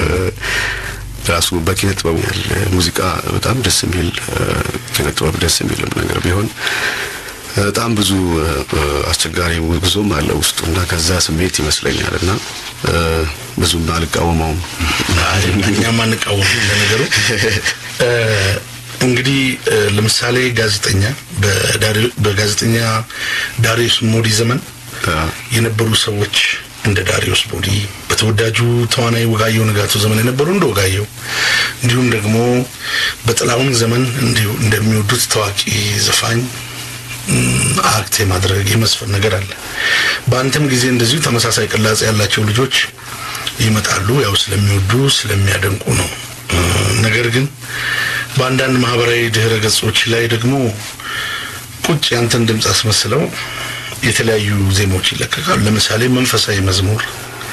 ራሱ በኪነ ጥበቡ ያለ ሙዚቃ በጣም ደስ የሚል እ፣ ኪነ ጥበብ ደስ የሚልም ነገር ቢሆን በጣም ብዙ እ፣ አስቸጋሪ ጉዞም አለ ውስጡ እና ከዛ ስሜት ይመስለኛል እና እ፣ ብዙም አልቃወመውም። እኛም አንቃወም ለነገሩ እ፣ እንግዲህ እ፣ ለምሳሌ ጋዜጠኛ በዳሪ- በጋዜጠኛ ዳሪዮስ ሞዲ ዘመን የነበሩ ሰዎች እንደ ዳሪዮስ ሞዲ፣ በተወዳጁ ተዋናይ ወጋየሁ ንጋቱ ዘመን የነበሩ እንደ ወጋየሁ፣ እንዲሁም ደግሞ በጥላሁን ዘመን እንዲሁ እንደሚወዱት ታዋቂ ዘፋኝ ም፣ አክት የማድረግ የመስፈን ነገር አለ። በአንተም ጊዜ እንደዚሁ ተመሳሳይ ቅላጼ ያላቸው ልጆች ይመጣሉ። ያው ስለሚወዱ ስለሚያደንቁ ነው። እ፣ ነገር ግን በአንዳንድ ማህበራዊ ድህረ ገጾች ላይ ደግሞ ቁጭ ያንተን ድምፅ አስመስለው የተለያዩ ዜማዎች ይለቀቃሉ። ለምሳሌ መንፈሳዊ መዝሙር፣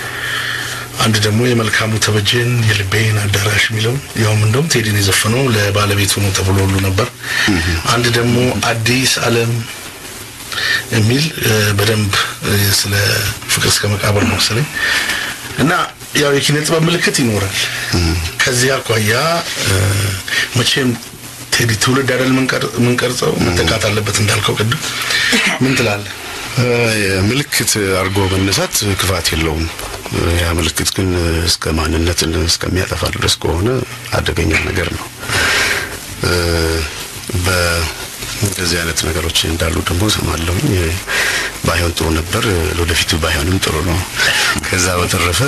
አንድ ደግሞ የመልካሙ ተበጀን የልቤን አዳራሽ የሚለው ያውም እንደውም ቴዲን የዘፈነው ለባለቤቱ ነው ተብሎ ሁሉ ነበር። አንድ ደግሞ አዲስ ዓለም የሚል እ፣ በደንብ እ፣ ስለ ፍቅር እስከ መቃብር ነው መሰለኝ እና ያው የኪነ ጥበብ ምልክት ይኖራል። ከዚህ አኳያ እ፣ መቼም ቴዲ ትውልድ አይደል ምንቀር- ምንቀርጸው መተካት አለበት እንዳልከው ቅድም ምን ትላለህ? ምልክት አድርጎ መነሳት ክፋት የለውም። ያ ምልክት ግን እስከ ማንነትን እስከሚያጠፋ ድረስ ከሆነ አደገኛ ነገር ነው። እ፣ በእንደዚህ አይነት ነገሮች እንዳሉ ደግሞ ሰማለሁኝ። ባይሆን ጥሩ ነበር፣ ለወደፊቱ ባይሆንም ጥሩ ነው። ከዛ በተረፈ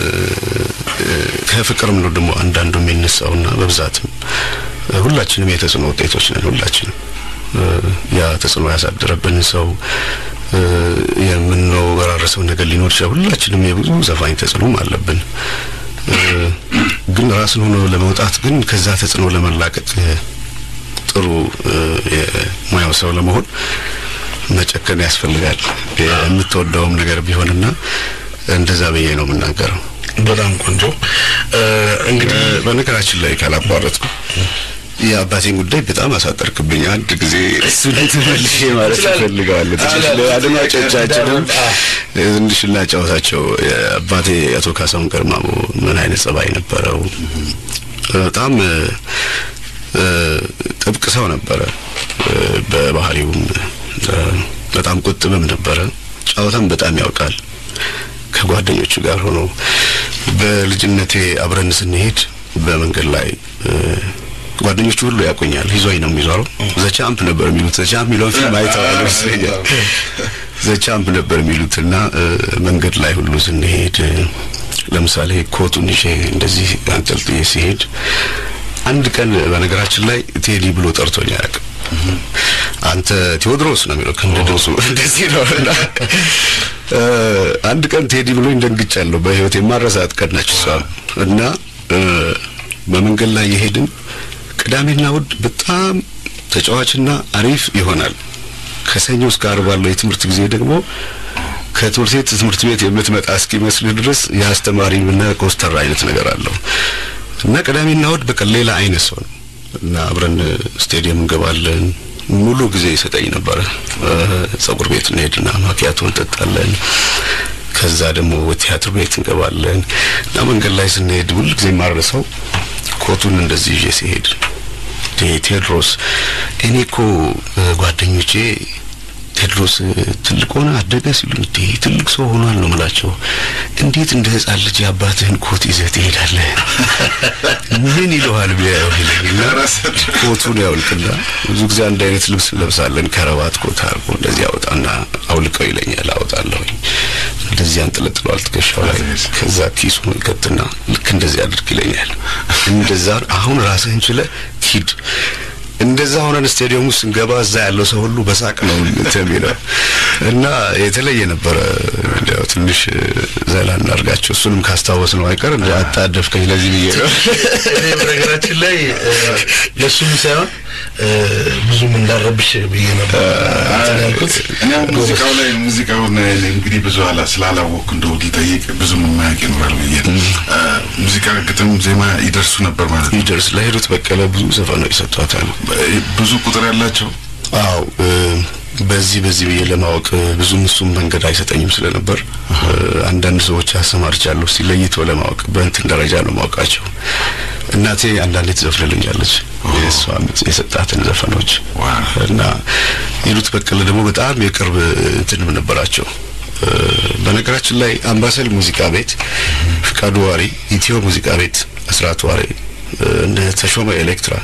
እ፣ ከፍቅርም ነው ደግሞ አንዳንዱ የሚነሳውና በብዛትም ሁላችንም የተጽዕኖ ውጤቶች ነን። ሁላችንም እ፣ ያ ተጽዕኖ ያሳደረብን ሰው እ፣ የምንወራረሰው ነገር ሊኖር ይችላል። ሁላችንም የብዙ ዘፋኝ ተጽዕኖም አለብን። እ፣ ግን ራስን ሆኖ ለመውጣት ግን ከዛ ተጽዕኖ ለመላቀቅ እ፣ ጥሩ እ፣ የሙያው ሰው ለመሆን መጨከን ያስፈልጋል። የምትወደውም ነገር ቢሆንና እንደዛ ብዬ ነው የምናገረው። በጣም ቆንጆ እ፣ እንግዲህ እ፣ በነገራችን ላይ ካላቋረጥኩ የአባቴን ጉዳይ በጣም አሳጠርክብኝ። አንድ ጊዜ እሱን ተመልሼ ማለት እፈልጋለሁ። ትንሽ ለአድማጮቻችንም ትንሽ ላጫወታቸው። አባቴ አቶ ካሳሁን ገርማሞ ምን አይነት ጸባይ ነበረው? በጣም እ፣ እ፣ ጥብቅ ሰው ነበረ። እ፣ በባህሪውም እ፣ በጣም ቁጥብም ነበረ። ጨዋታም በጣም ያውቃል። ከጓደኞቹ ጋር ሆኖ በልጅነቴ አብረን ስንሄድ በመንገድ ላይ እ፣ ጓደኞቹ ሁሉ ያውቁኛል። ይዞኝ ነው የሚዞረው። ዘቻምፕ ነበር የሚሉት። ዘቻምፕ የሚለውን ፊልም አይተዋል ይመስለኛል። ዘቻምፕ ነበር የሚሉትና እ፣ መንገድ ላይ ሁሉ ስንሄድ እ፣ ለምሳሌ ኮቱን ይዤ እንደዚህ አንጠልጥዬ ሲሄድ አንድ ቀን በነገራችን ላይ ቴዲ ብሎ ጠርቶኝ አያውቅም። አንተ ቴዎድሮስ ነው የሚለው ከንደዶሱ እንደዚህ ነው እና እ፣ አንድ ቀን ቴዲ ብሎኝ ደንግጫለሁ። በህይወት የማረሳት ቀን ነች እሷ እና እ፣ በመንገድ ላይ የሄድን ቅዳሜና እሑድ በጣም ተጫዋችና አሪፍ ይሆናል። ከሰኞ እስከ ዓርብ ባለው የትምህርት ጊዜ ደግሞ ከትምህርት ቤት ትምህርት ቤት የምትመጣ እስኪመስል ድረስ የአስተማሪና ኮስተር አይነት ነገር አለው እና ቅዳሜና እሑድ በቃ ሌላ አይነት ሰው ነው እና አብረን ስቴዲየም እንገባለን። ሙሉ ጊዜ ይሰጠኝ ነበረ። እ፣ ጸጉር ቤት እንሄድና ማኪያቶ እንጠጣለን። ከ ከዛ ደግሞ ቲያትር ቤት እንገባለን እና መንገድ ላይ ስንሄድ ሁል ጊዜ የማረሰው ኮቱን እንደዚህ ይዤ ሲሄድ እንዴ ቴዎድሮስ እኔ እኮ እ፣ ጓደኞቼ ቴዎድሮስ እ፣ ትልቅ ሆነ አደገ ሲሉኝ እንዴ ትልቅ ሰው ሆኗል ነው የምላቸው። እንዴት እንደ ሕፃን ልጅ የአባትህን ኮት ይዘህ ትሄዳለህ? ምን ይለዋል ቢያየው ይለኝና ኮቱን ያውልቅና ብዙ ጊዜ አንድ አይነት ልብስ እንለብሳለን። ከረባት ኮት አድርጎ እንደዚህ አውጣና አውልቀው ይለኛል። አወጣለሁኝ እንደዚህ አንጠለጥለዋል ትከሻው ላይ። ከዛ ኪሱን ይከትና ልክ እንደዚህ አድርግ ይለኛል። እንደዛ አሁን ራስህን ችለህ ሂድ እንደዛ ሆነን ስቴዲየም ውስጥ ስንገባ እዛ ያለው ሰው ሁሉ በሳቅ ነው እንትን የሚለው እና የተለየ ነበረ። እንዲያው ትንሽ ዘላ እናድርጋቸው። እሱንም ካስታወስ ነው አይቀር እንደ አጣደፍከኝ ለዚህ ብዬ ነው። እኔ በነገራችን ላይ እ፣ ለእሱም ሳይሆን እ፣ ብዙም እንዳረብሽ ብዬ ነበር እንትን ያልኩት። እኔ አሁን ሙዚቃው ላይ ሙዚቃውን እንግዲህ ብዙ አላ ስላላወቅኩ እንደው ልጠይቅ ብዙም የማያውቅ ይኖራል ብዬ ነው። አ፣ ሙዚቃ ግጥም፣ ዜማ ይደርሱ ነበር ማለት ነው። ይደርስ ለሂሩት በቀለ ብዙ ዘፈኖች ሰጥቷታል። ብዙ ቁጥር ያላቸው አው በዚህ በዚህ ብዬ ለማወቅ እ፣ ብዙም እሱም መንገድ አይሰጠኝም ስለነበር እ፣ አንዳንድ ሰዎች አሰማርቻለሁ ሲለይቶ ለማወቅ በእንትን ደረጃ ነው ማወቃቸው። እናቴ አንዳንዴ ትዘፍንልኛለች የእሷ የሰጣትን ዘፈኖች ዋው። እና ሂሩት በቀለ ደግሞ በጣም የቅርብ እንትንም ነበራቸው። እ፣ በነገራችን ላይ አምባሰል ሙዚቃ ቤት፣ ፍቃዱ ዋሪ፣ ኢትዮ ሙዚቃ ቤት፣ አስራት ዋሪ፣ እ፣ እነ ተሾመ ኤሌክትራ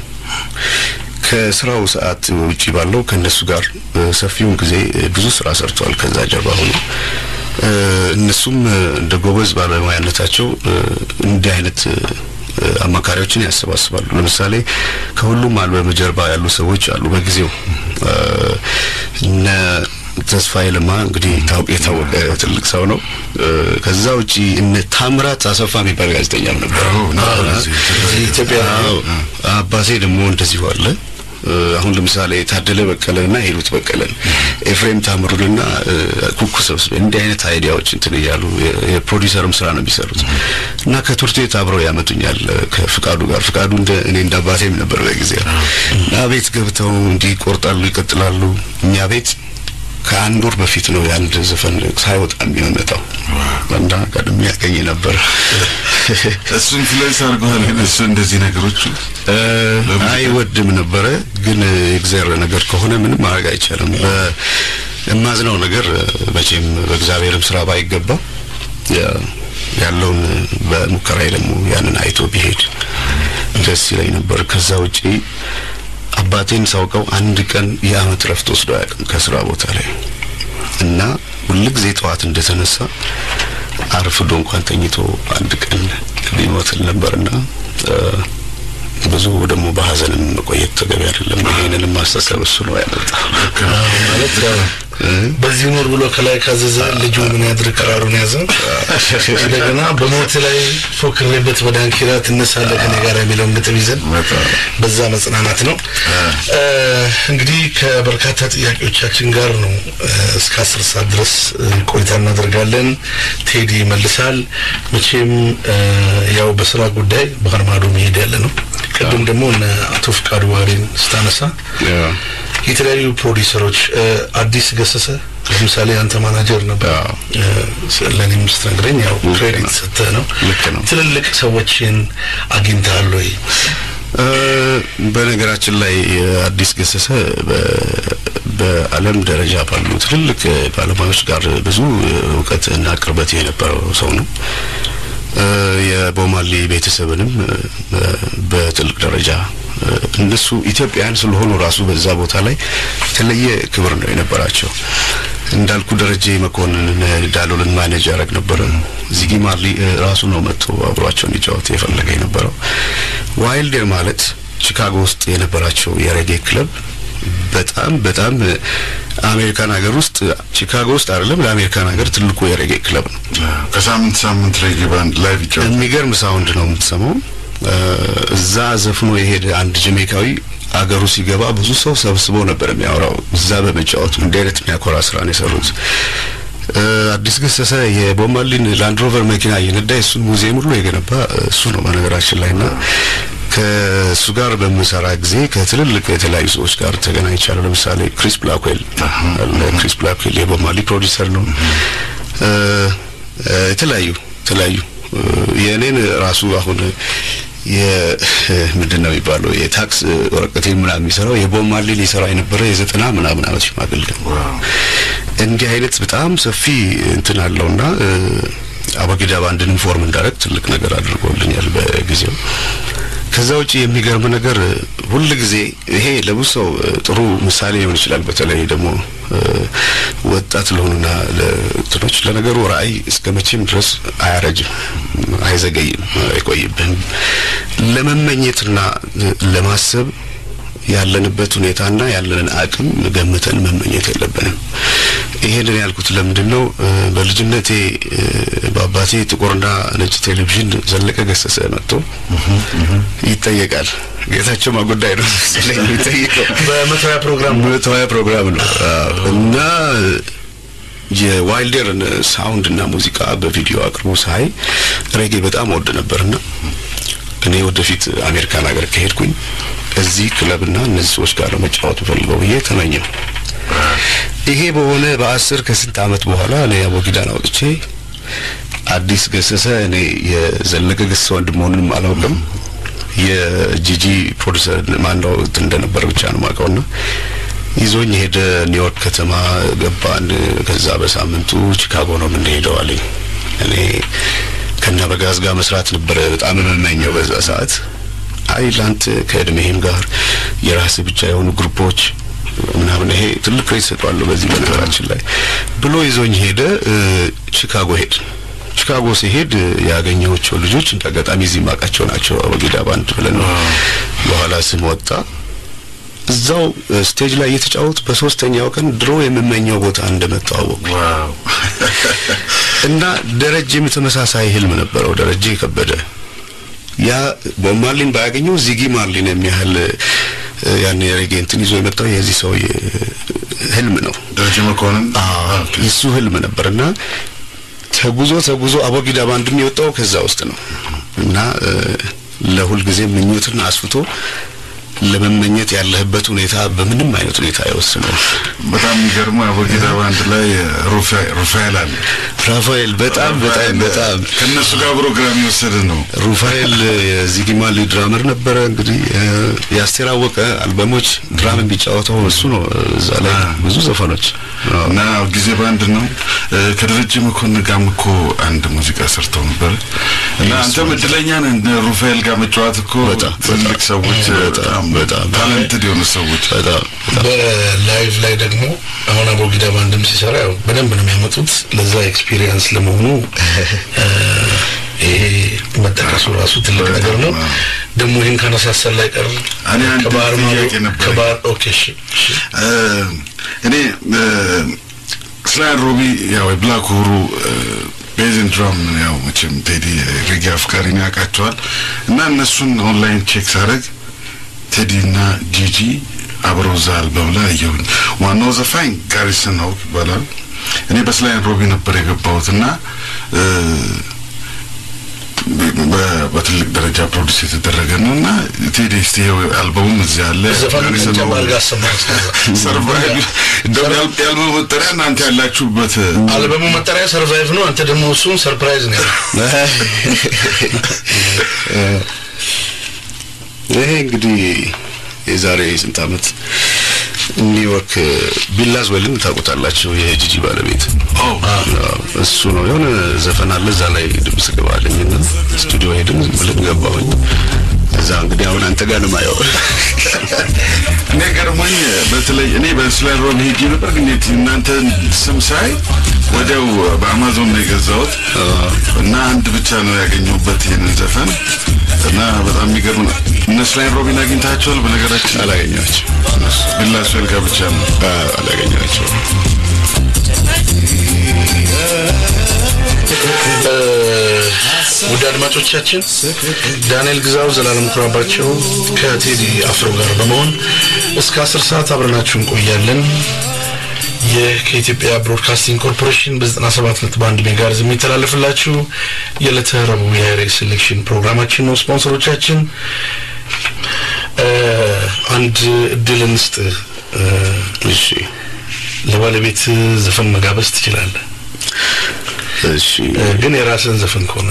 ከስራው ሰዓት ውጪ ባለው ከእነሱ ጋር እ፣ ሰፊውን ጊዜ እ፣ ብዙ ስራ ሰርቷል። ከዛ ጀርባ ሆኖ እ፣ እነሱም እ፣ እንደ ጎበዝ ባለሙያነታቸው እ፣ እንዲህ አይነት እ፣ እ፣ አማካሪዎችን ያሰባስባሉ። ለምሳሌ ከሁሉም አልበም ጀርባ ያሉ ሰዎች አሉ። በጊዜው እ፣ እነ ተስፋዬ ለማ እንግዲህ ታውቅ የታወቀ ትልቅ ሰው ነው። እ፣ ከዛ ውጪ እነ ታምራት አሰፋ የሚባል ጋዜጠኛም ነበር። አዎ፣ ነበር እዚህ እዚህ ኢትዮጵያ አዎ አባቴ ደግሞ እንደዚሁ አለ። እ፣ አሁን ለምሳሌ ታደለ በቀለና ሂሩት በቀለን ኤፍሬም ታምሩንና እ፣ ኩኩ ሰብስቤ እንዲህ አይነት አይዲያዎች እንትን እያሉ የ- የፕሮዲሰርም ስራ ነው የሚሰሩት እና ከትምህርት ቤት አብረው ያመጡኛል እ፣ ከፍቃዱ ጋር ፍቃዱ እንደ እኔ እንደ አባቴም ነበር በጊዜው እና ቤት ገብተው እንዲህ ይቆርጣሉ፣ ይቀጥላሉ። እኛ ቤት ከአንድ ወር በፊት ነው የአንድ ዘፈን ሳይወጣ የሚመጣው እና ቀድሜ ያገኝ ነበር። እሱ ኢንፍሉዌንስ አድርገዋል። ግን እሱ እንደዚህ ነገሮቹ እ፣ አይወድም ነበረ። ግን የእግዚአብሔር ነገር ከሆነ ምንም ማድረግ አይቻልም። በ- የማዝነው ነገር እ፣ መቼም በእግዚአብሔርም ስራ ባይገባ ያ- ያለውን በሙከራዬ ደግሞ ያንን አይቶ ቢሄድ ደስ ይለኝ ነበር። ከዛ ውጪ አባቴን ሳውቀው አንድ ቀን የአመት ረፍት ወስዶ አያውቅም ከስራ ቦታ ላይ እና ሁልጊዜ ጠዋት እንደተነሳ አርፍዶ እንኳን ተኝቶ አንድ ቀን ሊሞትል ነበርና እ፣ ብዙ ደግሞ በሀዘንም መቆየት ተገቢ አይደለም። ይሄንንም ማስተሰብ እሱ ነው ያመጣው። ማለት ያው በዚህ ኑር ብሎ ከላይ ካዘዘ ልጁ ምን ያድርግ ቀራሩን ያዘ። እንደገና በሞት ላይ ፎክሬበት በዳንኪራ ትነሳለህ ከኔ ጋር የሚለውን ግጥም ይዘን በዛ መጽናናት ነው። እ፣ እንግዲህ ከበርካታ ጥያቄዎቻችን ጋር ነው እ፣ እስከ አስር ሰዓት ድረስ እ፣ ቆይታ እናደርጋለን። ቴዲ ይመልሳል። መቼም እ፣ ያው በስራ ጉዳይ ባህር ማዶ መሄድ ያለ ነው። ቅድም ደግሞ እነ አቶ ፍቃዱ ዋሪን ስታነሳ የተለያዩ ፕሮዲሰሮች እ፣ አዲስ ገሰሰ ለምሳሌ አንተ ማናጀር ነበር። አዎ። እ፣ ለእኔም ስትነግረኝ ያው ክሬዲት ሰጥተህ ነው። ልክ ነው። ትልልቅ ሰዎችን አግኝተሃል ወይ? እ፣ በነገራችን ላይ አዲስ ገሰሰ በ- በዓለም ደረጃ ባሉ ትልልቅ ባለሙያዎች ጋር ብዙ እውቀት እና ቅርበት የነበረው ሰው ነው። እ፣ የቦማሌ ቤተሰብንም እ፣ በትልቅ ደረጃ እ፣ እነሱ ኢትዮጵያውያን ስለሆኑ ራሱ በዛ ቦታ ላይ የተለየ ክብር ነው የነበራቸው። እንዳልኩ ደረጀ መኮንን ዳሎልን ማኔጅ ያደረግ ነበረ። ዚጊ ማርሊ እ፣ ራሱ ነው መጥቶ አብሯቸው እንዲጫወት የፈለገ የነበረው። ዋይልደር ማለት ቺካጎ ውስጥ የነበራቸው የሬጌ ክለብ በጣም በጣም እ፣ አሜሪካን ሀገር ውስጥ ቺካጎ ውስጥ አይደለም ለአሜሪካን ሀገር ትልቁ የሬጌ ክለብ ነው። ከሳምንት ሳምንት ሬጌ ባንድ ላይቭ ይጫወታል። የሚገርም ሳውንድ ነው የምትሰማው። እ፣ እዛ ዘፍኖ የሄደ አንድ ጀሜካዊ አገሩ ሲገባ ብዙ ሰው ሰብስቦ ነበር የሚያወራው እዛ በመጫወቱ እንዲህ አይነት የሚያኮራ ስራ ነው የሰሩት። እ፣ አዲስ ገሰሰ የቦማሊን ላንድሮቨር መኪና እየነዳ የእሱን ሙዚየም ሁሉ የገነባ እሱ ነው በነገራችን ላይ እና ከእሱ ጋር በምሰራ ጊዜ ከትልልቅ የተለያዩ ሰዎች ጋር ተገናኝቻለሁ። ለምሳሌ ክሪስ ብላክዌል አለ። ክሪስ ብላክዌል የቦማሊ ፕሮዲሰር ነው። እ፣ እ፣ የተለያዩ የተለያዩ እ፣ የእኔን ራሱ አሁን የምንድን ነው የሚባለው የታክስ ወረቀቴን ምናምን የሚሰራው የቦብ ማርሊን የሰራ የነበረ የዘጠና ምናምን ዓመት ሽማግሌ ነው። ዋው እንዲህ አይነት በጣም ሰፊ እንትን አለውና እ፣ አበጊዳ ባንድን ኢንፎርም እንዳደረግ ትልቅ ነገር አድርጎልኛል በጊዜው። ከዛ ውጪ የሚገርም ነገር እ፣ ሁል ጊዜ ይሄ ለብዙ ሰው እ፣ ጥሩ ምሳሌ ሊሆን ይችላል። በተለይ ደግሞ እ፣ ወጣት ለሆኑና ለእንትኖች ለነገሩ ራዕይ እስከ መቼም ድረስ አያረጅም፣ አይዘገይም፣ አይቆይብህም። ለመመኘትና እ፣ ለማሰብ ያለንበት ሁኔታና ያለንን አቅም ገምተን መመኘት የለብንም። ይሄንን ያልኩት ለምንድን ነው? እ፣ በልጅነቴ እ፣ በአባቴ ጥቁርና ነጭ ቴሌቪዥን ዘለቀ ገሰሰ መጥቶ ይጠየቃል። ጌታቸው ማጉዳይ ነው መሰለኝ የሚጠይቀው በመቶያ ፕሮግራም መቶያ ፕሮግራም ነው አዎ። እና የዋይልደርን ሳውንድ እና ሙዚቃ በቪዲዮ አቅርቦ ሳይ ሬጌ በጣም ወድ ነበርና እኔ ወደፊት አሜሪካን ሀገር ከሄድኩኝ እዚህ ክለብና እነዚህ ሰዎች ጋር ነው መጫወት ፈልገው ብዬ ተመኘው። ይሄ በሆነ በአስር ከስንት ዓመት በኋላ እኔ አቦጊዳን አውጥቼ አዲስ ገሰሰ እኔ የዘለቀ ገሰሰ ወንድም መሆኑንም አላውቅም የጂጂ ፕሮዲሰር ማነው እንትን እንደነበረ ብቻ ነው የማውቀውና ይዞኝ ሄደ። ኒውዮርክ ከተማ ገባን። ከዛ በሳምንቱ ቺካጎ ነው የምንሄደው አለኝ። እኔ ከና በጋዝ ጋር መስራት ነበረ በጣም የምመኘው በዛ ሰዓት። አይ ላንተ ከእድሜህም ጋር የራስ ብቻ የሆኑ ግሩፖች ምናምን ይሄ ትልቅ ክሬት ሰጠዋለሁ በዚህ በነገራችን ላይ ብሎ ይዞኝ ሄደ። እ፣ ቺካጎ ሄድ ቺካጎ ሲሄድ እ፣ ያገኘኋቸው ልጆች እንደ አጋጣሚ እዚህ ማውቃቸው ናቸው። አበጊዳ ባንድ ብለን ነው በኋላ ስም ወጣ። እዛው እ፣ ስቴጅ ላይ እየተጫወት በሶስተኛው ቀን ድሮ የምመኘው ቦታ እንደመጣሁ አወቅኩ። ዋው እና ደረጀም ተመሳሳይ ህልም ነበረው። ደረጀ ከበደ ያ ቦብ ማርሊን ባያገኘው ዚጊ ማርሊን የሚያህል እ፣ ያን የሬጌ እንትን ይዞ የመጣው የዚህ ሰው ህልም ነው። ደረጀ መኮንን የሱ ህልም ነበር እና ተጉዞ ተጉዞ አቦጊዳ ባንድም የወጣው ከዛ ውስጥ ነው እና እ፣ ለሁልጊዜ ምኞትን አስፍቶ ለመመኘት ያለህበት ሁኔታ በምንም አይነት ሁኔታ አይወስነው። በጣም የሚገርመው አቦጊዳ ባንድ ላይ ሩፋኤል ሩፋኤል አለ። ራፋኤል በጣም በጣም በጣም ከእነሱ ጋር ፕሮግራም የወሰደ ነው። ሩፋኤል የዚጊማሊ ድራመር ነበረ። እንግዲህ እ፣ የአስቴር አወቀ አልበሞች ድራም የሚጫወተው እሱ ነው። እዛ ላይ ብዙ ዘፈኖች አዎ። እና ጊዜ ባንድ ነው። እ፣ ከደረጀ መኮንን ጋርም እኮ አንድ ሙዚቃ ሰርተው ነበር እና አንተም እድለኛ ነህ እንደ ሩፋኤል ጋር መጫወት እኮ በጣም ትልቅ ሰዎች በጣም በጣም ታለንትድ የሆኑ ሰዎች በጣም በላይቭ ላይ ደግሞ አሁን አቦጊዳ ባንድም ሲሰራ ያው በደንብ ነው የሚያመጡት። ለዛ ኤክስፒሪየንስ ለመሆኑ እ፣ ይሄ መጠቀሱ ራሱ ትልቅ ነገር ነው። ደግሞ ይህን ካነሳሰል ላይ ቀር እኔ አንድ ከባህር ማዶ ጥያቄ ነበረኝ። ከባህር ኦኬ እሺ እሺ እ፣ እኔ እ፣ ስላን ሮቢ ያው የብላክ ሁሩ ቤዝን ድራም ያው መቼም ቴዲ ሬጌ አፍቃሪ ነው ያውቃቸዋል እና እነሱን ኦንላይን ቼክ ሳደርግ ቴዲ እና ጂጂ አብረው እዛ አልበም ላይ አየሁኝ። ዋናው ዘፋኝ ጋሪሰን ሆክ ይባላል። እኔ በስላይን ሮቢ ነበር የገባሁት እና እ፣ በ- በትልቅ ደረጃ ፕሮዲስ የተደረገ ነው እና ቴዲ እስቲ ይኸው አልበሙም እዚህ አለ ዘፈን ጋሪሰን ጀማል ሆክ ጋር አሰማኝ ሰርቫይቭ እንደውም ያል- ያልበሙ መጠሪያ እናንተ ያላችሁበት አልበሙ መጠሪያ ሰርቫይቭ ነው። አንተ ደግሞ እሱን ሰርፕራይዝ ነው ያለው። ይሄ እንግዲህ የዛሬ ስንት ዓመት ኒውዮርክ ቢላዝ ወይልን ታውቁታላችሁ? የጂጂ ባለቤት አዎ። አዎ፣ እሱ ነው። የሆነ ዘፈን አለ እዛ ላይ ድምጽ ገባልኝና ስቱዲዮ ሄድን ዝም ብለን ገባሁኝ። እዛ እንግዲህ አሁን አንተ ጋር ነው የማየው። እኔ ገርሞኝ በተለይ እኔ በስላይን ሮቢ ሄጄ ነበር፣ ግን የት- እናንተን ስም ሳይ ወዲያው በአማዞን ነው የገዛሁት እና አንድ ብቻ ነው ያገኘሁበት ይህንን ዘፈን እና በጣም የሚገርም ነው። እነ ስላይን ሮቢን አግኝታቸዋል? በነገራችን አላገኘኋቸው ቢላስዌል ጋር ብቻ ነው አላገኘኋቸው። ውድ አድማጮቻችን ዳንኤል ግዛው፣ ዘላለም ኩራባቸው ከቴዲ አፍሮ ጋር በመሆን እስከ አስር ሰዓት አብረናችሁ እንቆያለን። ይህ ከኢትዮጵያ ብሮድካስቲንግ ኮርፖሬሽን በ97 ነጥብ አንድ ሜጋሄርዝ የሚተላለፍላችሁ የዕለተ ረቡዕ የሬ ሴሌክሽን ፕሮግራማችን ነው። ስፖንሰሮቻችን እ፣ አንድ እድል እንስጥ። እ፣ እሺ ለባለቤት ዘፈን መጋበዝ ትችላለህ። እሺ እ፣ ግን የራስን ዘፈን ከሆነ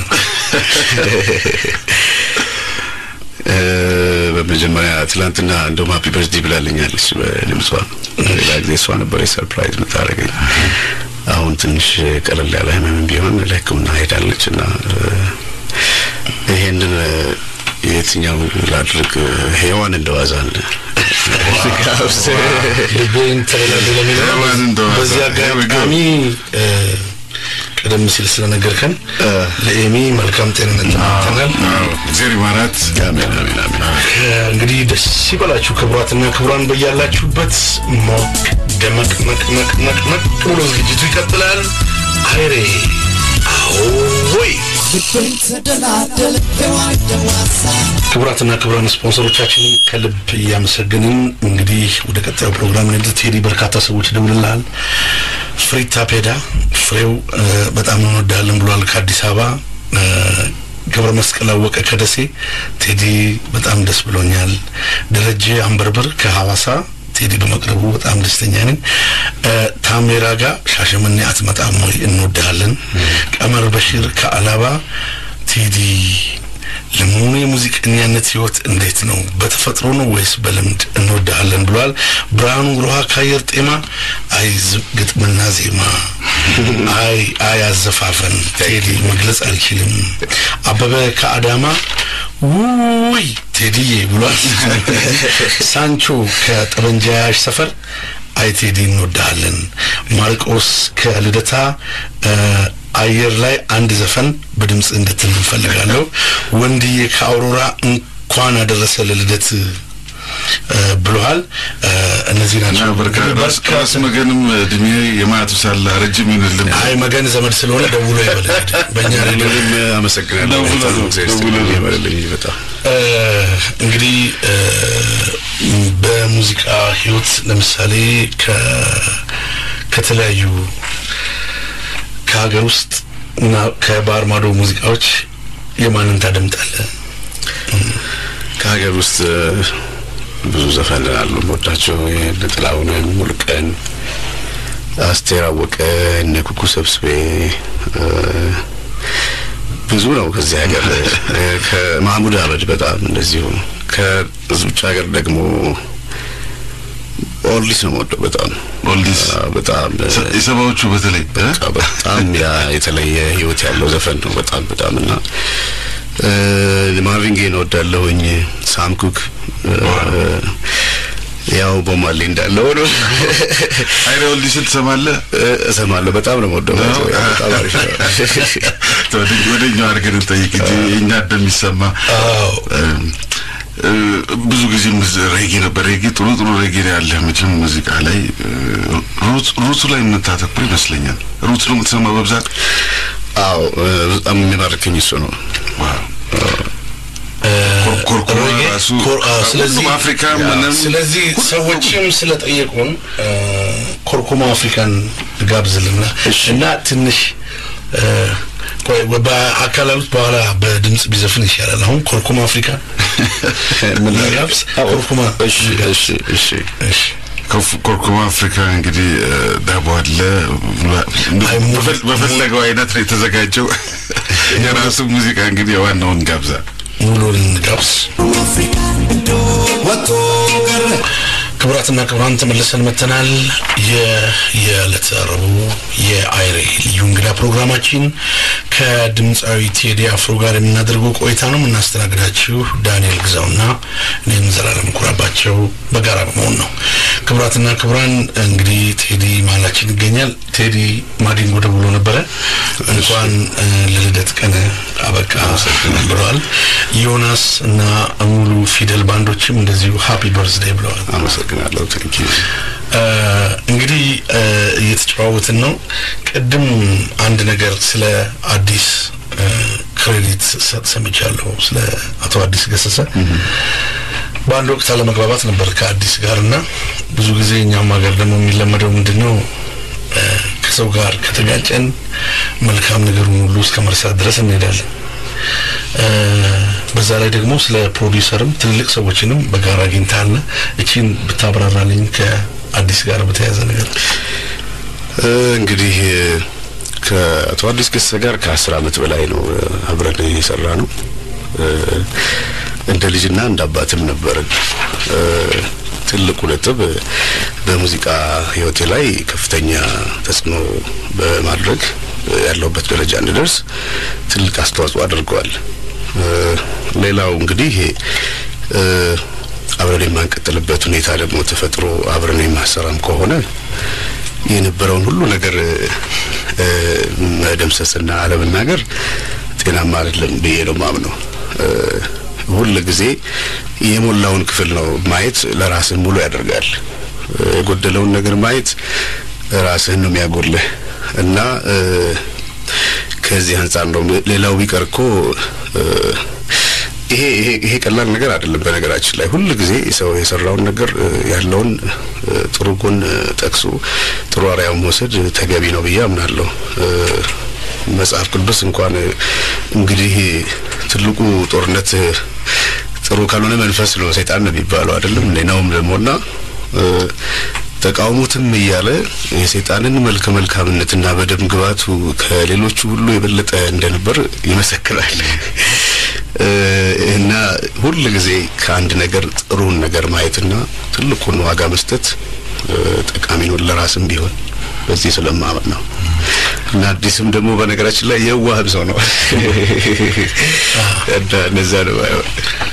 እ፣ በመጀመሪያ ትላንትና እንደውም ሀፒ በርዝዴ ብላልኛለች በድምጿ። ሌላ ጊዜ እሷ ነበር ሰርፕራይዝ የምታደርገኝ። አሁን ትንሽ ቀለል ያለ ህመም ቢሆን ለሕክምና ሄዳለች እና እ፣ ይሄንን እ፣ የትኛው ላድርግ? ሔዋን እንደዋዛን ጋብዝ ልቤን ተበላሉ ለሚለው ሔዋን እንደዋዛ። በዚህ Here we go. አጋጣሚ እ፣ ቀደም ሲል ስለነገርከን ለኤሚ መልካም ጤንነት ተመኝተናል። አዎ እግዚአብሔር ይማራት። አሜን አሜን አሜን። እንግዲህ ደስ ይበላችሁ ክቡራትና ክቡራን በያላችሁበት ሞቅ ደመቅ መቅ መቅ መቅ መቅ ብሎ ዝግጅቱ ይቀጥላል። አይሬ አዎይ ክቡራትና ክቡራን ስፖንሰሮቻችንን ከልብ እያመሰገንን እንግዲህ ወደ ቀጣዩ ፕሮግራም ንድት ቴዲ በርካታ ሰዎች ደውልልሃል። ፍሪታ ፔዳ ፍሬው እ፣ በጣም እንወዳለን ብሏል ከአዲስ አበባ እ፣ ገብረ መስቀል አወቀ ከደሴ ቴዲ በጣም ደስ ብሎኛል። ደረጀ አንበርብር ከሐዋሳ ቴዲ በመቅረቡ በጣም ደስተኛ ነኝ። እ፣ ታሜራ ጋር ሻሸመኔ አትመጣም ወይ እንወድሃለን። ቀመር በሺር ከአላባ ቴዲ ለመሆኑ የሙዚቀኛነት ህይወት እንዴት ነው? በተፈጥሮ ነው ወይስ በልምድ እንወድሃለን ብሏል። ብርሃኑ ሮሃ ከአየር ጤማ አይ ዝ- ግጥምና ዜማ አይ አይ አዘፋፈን ቴዲ መግለጽ አልችልም። አበበ ከአዳማ ውይ ቴዲዬ ብሏል። ሳንቾ ከጠበንጃ ያዥ ሰፈር አይ ቴዲ እንወድሃለን። ማርቆስ ከልደታ እ፣ አየር ላይ አንድ ዘፈን በድምፅ እንድትል እንፈልጋለሁ። ወንድዬ ከአውሮራ እንኳን አደረሰ ለልደት እ፣ ብለዋል። እ፣ እነዚህ እና ናቸው። በርካ- ራስ በርካታ- ራስ መገንም እድሜ የማያቱ ሳለ ረጅም ይሁንልን። አይ መገን ዘመድ ስለሆነ ደውሎ ይበል በእኛ ሬዲዮ እኔም አመሰግናለሁ። ደውሎ በጣም ነው፣ እግዚአብሔር ደውሎ ይስጥልኝ፣ ነው። ይበልልኝ በጣም እ፣ እንግዲህ እ፣ በሙዚቃ ህይወት ለምሳሌ ከ ከተለያዩ ከሀገር ውስጥ እና ከባህር ማዶ ሙዚቃዎች የማንን ታደምጣለህ? ከሀገር ውስጥ እ፣ ብዙ ዘፈን አሉ የምወዳቸው የእነ ጥላሁንን፣ ሙሉቀን፣ አስቴር አወቀ፣ እነ ኩኩ ሰብስቤ እ፣ ብዙ ነው ከዚህ ሀገር እ፣ ከማህሙድ አህመድ በጣም እንደዚሁ ከውጭ ሀገር ደግሞ ኦልዲስ ነው የምወደው በጣም ኦልዲስ አ፣ በጣም እ፣ የሰባዎቹ በተለይ እ? በቃ በጣም ያ የተለየ ህይወት ያለው ዘፈን ነው በጣም በጣም እና እ፣ ማርቪን ጌን እወዳለሁኝ ሳም ኩክ እ፣ ያው ቦማሌ እንዳለው ነው አይረ ኦልዲስን ትሰማለህ? እ፣ እሰማለሁ በጣም ነው የምወደው ነው? በጣም አሪፍ ነው ወደ- ወደ እኛው አድርገን እንጠይቅ እንጂ እኛ እንደሚሰማ አዎ እም፣ እ፣ ብዙ ጊዜ ሙዝ- ሬጌ ነበር። ሬጌ ጥሩ ጥሩ ሬጌ ነው ያለህ መቼም ሙዚቃ ላይ እ፣ ሩት- ሩቱ ላይ የምታተኩር ይመስለኛል። ሩት ነው የምትሰማው በብዛት። አዎ እ፣ በጣም የሚማርከኝ እሱ ነው ዋው እ፣ ኮርኮማ ሬጌ፣ ራሱ ኮር- አዎ፣ ስለዚህ ሁሉም አፍሪካ ያ፣ ምንም ስለዚህ ሰዎችም ስለጠየቁን እ፣ ኮርኮማ አፍሪካን ጋብዝልና እና ትንሽ እ፣ ቆይ በአካላሉት በኋላ በድምጽ ቢዘፍን ይሻላል። አሁን ኮርኮማ አፍሪካ ምን ጋብዝ? ኮርኮማ እሺ እሺ እሺ እሺ ኮፍ- ኮርኮማ አፍሪካ እንግዲህ እ፣ ዳቦ አለ አይ፣ ሙሉ- በፈል- በፈለገው አይነት ነው የተዘጋጀው። የራሱ ሙዚቃ እንግዲህ ዋናውን ጋብዛ ሙሉን እንጋብዝ። ክቡራትና ክቡራን ተመልሰን መተናል። የየዕለተ ረቡዕ የአይሬ ልዩ እንግዳ ፕሮግራማችን ከድምፃዊ ቴዲ አፍሮ ጋር የምናደርገው ቆይታ ነው። የምናስተናግዳችሁ ዳንኤል ግዛውና እኔም ዘላለም ኩራባቸው በጋራ በመሆን ነው። ክቡራትና ክቡራን እንግዲህ ቴዲ መሀላችን ይገኛል። ቴዲ ማዲንጎ ደውሎ ነበረ። እንኳን እ፣ ለልደት ቀን አበቃ ብለዋል። ዮናስ እና ሙሉ ፊደል ባንዶችም እንደዚሁ ሃፒ በርዝዴይ ብለዋል። አመሰግናለሁ ቴንክ ዩ እ፣ እንግዲህ እ፣ እየተጨዋወትን ነው። ቅድም አንድ ነገር ስለ አዲስ እ፣ ክሬዲት ሰ- ሰምቻለሁ ስለ አቶ አዲስ ገሰሰ በአንድ ወቅት አለመግባባት ነበር ከአዲስ ጋር እና ብዙ ጊዜ እኛም ሀገር ደግሞ የሚለመደው ምንድን ነው እ፣ ከሰው ጋር ከተጋጨን መልካም ነገሩን ሁሉ እስከ መርሳት ድረስ እንሄዳለን። እ፣ በዛ ላይ ደግሞ ስለ ፕሮዲውሰርም ትልልቅ ሰዎችንም በጋራ አግኝተሃልና እቺን ብታብራራልኝ ከአዲስ ጋር በተያያዘ ነገር እ፣ እንግዲህ እ፣ ከአቶ አዲስ ገሰሰ ጋር ከአስር አመት በላይ ነው እ፣ አብረን የሰራ ነው። እ፣ እንደ ልጅና እንደ አባትም ነበርን። እ፣ ትልቁ ነጥብ እ፣ በሙዚቃ ህይወቴ ላይ ከፍተኛ ተጽዕኖ በማድረግ እ፣ ያለሁበት ደረጃ እንድደርስ ትልቅ አስተዋጽኦ አድርገዋል። እ፣ ሌላው እንግዲህ እ፣ አብረን የማንቀጥልበት ሁኔታ ደግሞ ተፈጥሮ አብረን የማሰራም ከሆነ የነበረውን ሁሉ ነገር እ፣ መደምሰስና አለመናገር ጤናማ አይደለም ብዬ ነው ማምነው። እ፣ ሁል ጊዜ የሞላውን ክፍል ነው ማየት ለራስህ ሙሉ ያደርጋል። እ፣ የጎደለውን ነገር ማየት ራስህን ነው የሚያጎልህ እና እ፣ ከዚህ አንጻር ነው ሌላው ቢቀር እኮ እ፣ ይሄ ይሄ ይሄ ቀላል ነገር አይደለም። በነገራችን ላይ ሁል ጊዜ ሰው የሰራውን ነገር እ፣ ያለውን እ፣ ጥሩ ጎን እ፣ ጠቅሶ ጥሩ አርአያ መውሰድ ተገቢ ነው ብዬ አምናለሁ። እ፣ መጽሐፍ ቅዱስ እንኳን እ፣ እንግዲህ ትልቁ ጦርነት እ፣ ጥሩ ካልሆነ መንፈስ ነው ሰይጣን ነው የሚባለው አይደለም እንዴ? ነውም ደግሞና እ፣ ተቃውሙትም እያለ የሰይጣንን መልከ መልካምነትና በደም ግባቱ ከሌሎቹ ሁሉ የበለጠ እንደነበር ይመሰክራል። እ፣ እና ሁል ጊዜ ከአንድ ነገር ጥሩን ነገር ማየትና ትልቁን ዋጋ መስጠት እ፣ ጠቃሚ ነው ለራስም ቢሆን በዚህ ስለማመን ነው። እና አዲስም ደግሞ በነገራችን ላይ የዋህም ሰው ነው እና እነዛ ነው ባይሆን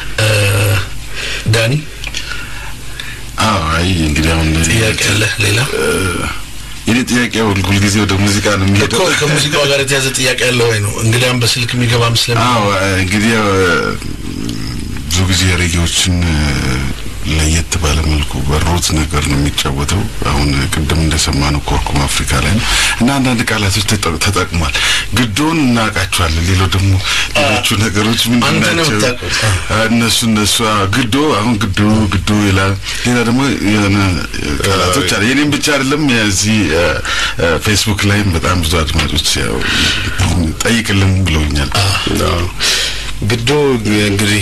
ዳኒ አዎ አይ እንግዲህ አሁን ጥያቄ አለ ሌላ የኔ ጥያቄ ሁል ሁልጊዜ ወደ ሙዚቃ ነው እኮ የሚሄደው። ከሙዚቃው ጋር የተያዘ ጥያቄ አለ ወይ ነው እንግዲያም በስልክ የሚገባም ስለሚ አዎ እንግዲህ ያው ብዙ ጊዜ ሬጌዎችን ለየት ባለ መልኩ በሮት ነገር ነው የሚጫወተው። አሁን ቅድም እንደሰማነው ኮርኩም አፍሪካ ላይ ነው እና አንዳንድ ቃላቶች ተጠ- ተጠቅሟል። ግዶን እናውቃቸዋለን። ሌላው ደግሞ ሌሎቹ ነገሮች ምንድን አንተ ነው ናቸው? የምታውቁት። አ፣ እነሱ እነሱ አ፣ ግዶ አሁን ግዶ ግዶ ይላል። ሌላ ደግሞ የሆነ ቃላቶች አለ። የኔም ብቻ አይደለም የዚህ አ፣ አ፣ ፌስቡክ ላይም በጣም ብዙ አድማጮች ያው ጠይቅልን ብለውኛል። አዎ። ግዶ እንግዲህ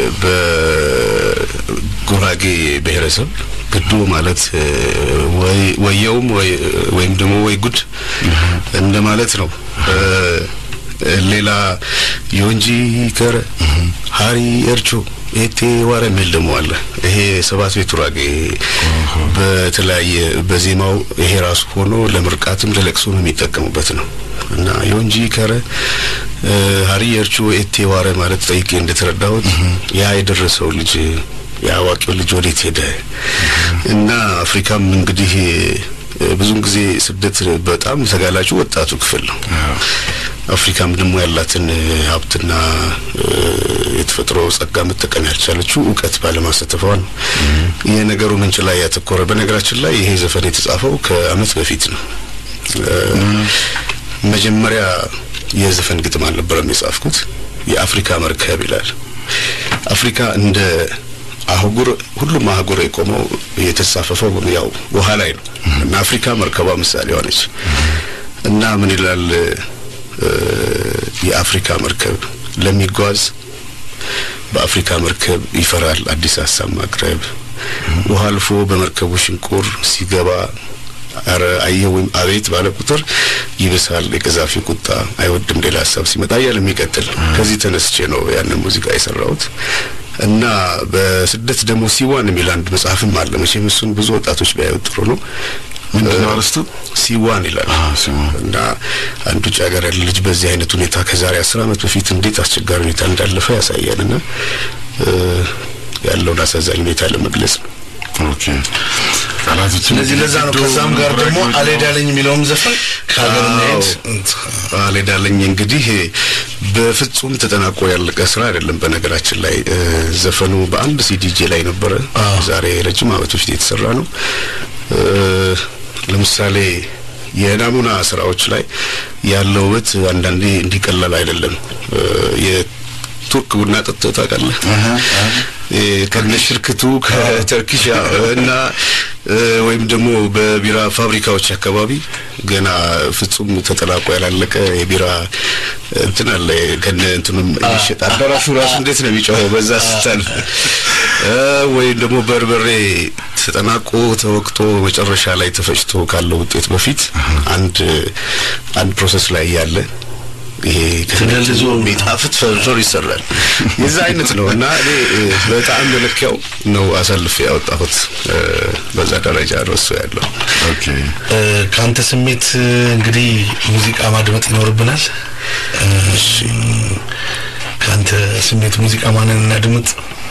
በጉራጌ ብሔረሰብ ግዶ ማለት እ፣ ወይ ወየውም ወይ- ወይም ደግሞ ወይ ጉድ እንደማለት ነው። እ፣ ሌላ የወንጂ ከረ ሀሪ እርቾ ኤቴ ዋረ የሚል ደግሞ አለ። ይሄ ሰባት ቤት ጉራጌ በተለያየ በዜማው ይሄ ራሱ ሆኖ ለምርቃትም ለለቅሶም የሚጠቀሙበት ነው እና የወንጂ ከረ እ፣ ሀሪ እርቾ ኤቴ ዋረ ማለት ጠይቄ እንደተረዳሁት ያ የደረሰው ልጅ የአዋቂው ልጅ ወዴት ሄደ እና አፍሪካም እንግዲህ እ፣ ብዙውን ጊዜ ስደት በጣም ተጋላጩ ወጣቱ ክፍል ነው። አፍሪካም ደግሞ ያላትን እ፣ ሀብትና እ፣ የተፈጥሮ ጸጋ መጠቀም ያልቻለችው እውቀት ባለማሳተፏ ነው። የነገሩ ምንጭ ላይ ያተኮረ በነገራችን ላይ ይሄ ዘፈን የተጻፈው ከዓመት በፊት ነው። እ፣ መጀመሪያ የዘፈን ግጥም አልነበረም የጻፍኩት። የአፍሪካ መርከብ ይላል። አፍሪካ እንደ አህጉር ሁሉም አህጉር የቆመው የተሳፈፈው ያው ውሃ ላይ ነው እና አፍሪካ መርከቧ ምሳሌ ሆነች እና ምን ይላል እ፣ የአፍሪካ መርከብ ለሚጓዝ በአፍሪካ መርከብ ይፈራል አዲስ ሀሳብ ማቅረብ ውሃ አልፎ በመርከቡ ሽንቁር ሲገባ አረ አየህ ወይም አቤት ባለ ቁጥር ይብሳል የቀዛፊ ቁጣ አይወድም ሌላ ሀሳብ ሲመጣ እያለ የሚቀጥል ከዚህ ተነስቼ ነው ያንን ሙዚቃ የሰራሁት እና በስደት ደግሞ ሲዋን የሚል አንድ መጽሐፍም አለ መቼም እሱን ብዙ ወጣቶች ቢያዩት ጥሩ ነው ምንድን ነው አርስቱ? ሲዋን ይላል አዎ፣ ሲዋን። እና አንድ ውጭ ሀገር ያለ ልጅ በዚህ አይነት ሁኔታ ከዛሬ አስር ዓመት በፊት እንዴት አስቸጋሪ ሁኔታ እንዳለፈ ያሳያል እና እ፣ ያለውን አሳዛኝ ሁኔታ ለመግለጽ ነው። ኦኬ ቃላቶች ስለዚህ ለዛ ነው ከዛም ጋር ደግሞ አልሄዳለኝ የሚለውም ዘፈን ከሀገር መሄድ አልሄዳለኝ እንግዲህ በፍጹም ተጠናቆ ያለቀ ስራ አይደለም። በነገራችን ላይ እ፣ ዘፈኑ በአንድ ሲዲጄ ላይ ነበረ። ዛሬ ረጅም ዓመት በፊት የተሰራ ነው። እ፣ ለምሳሌ የናሙና ስራዎች ላይ ያለው ውበት አንዳንዴ እንዲቀላል አይደለም። እ፣ የቱርክ ቡና ጠጥተህ ታውቃለህ? እ፣ ከነ ሽርክቱ ከተርኪሽ ያው፣ እና እ፣ ወይም ደግሞ በቢራ ፋብሪካዎች አካባቢ ገና ፍጹም ተጠናቆ ያላለቀ የቢራ እንትን አለ ከነ እንትኑም ይሸጣል። አዳራሹ ራሱ እንዴት ነው የሚጮኸው በዛ ስታልፍ እ፣ ወይም ደግሞ በርበሬ ተጠናቆ ተወቅጦ መጨረሻ ላይ ተፈጭቶ ካለው ውጤት በፊት አንድ አንድ ፕሮሰስ ላይ ያለ ይሄ ተደልዞ የሚጣፍጥ ፈርፈር ይሰራል። የዛ አይነት ነው እና እኔ እ፣ በጣም መለኪያው ነው አሳልፌ ያወጣሁት። እ፣ በዛ ደረጃ ነው እሱ ያለው። ኦኬ እ፣ ከአንተ ስሜት እ፣ እንግዲህ ሙዚቃ ማድመጥ ይኖርብናል። እ፣ ከአንተ ስሜት ሙዚቃ ማንን እናድምጥ?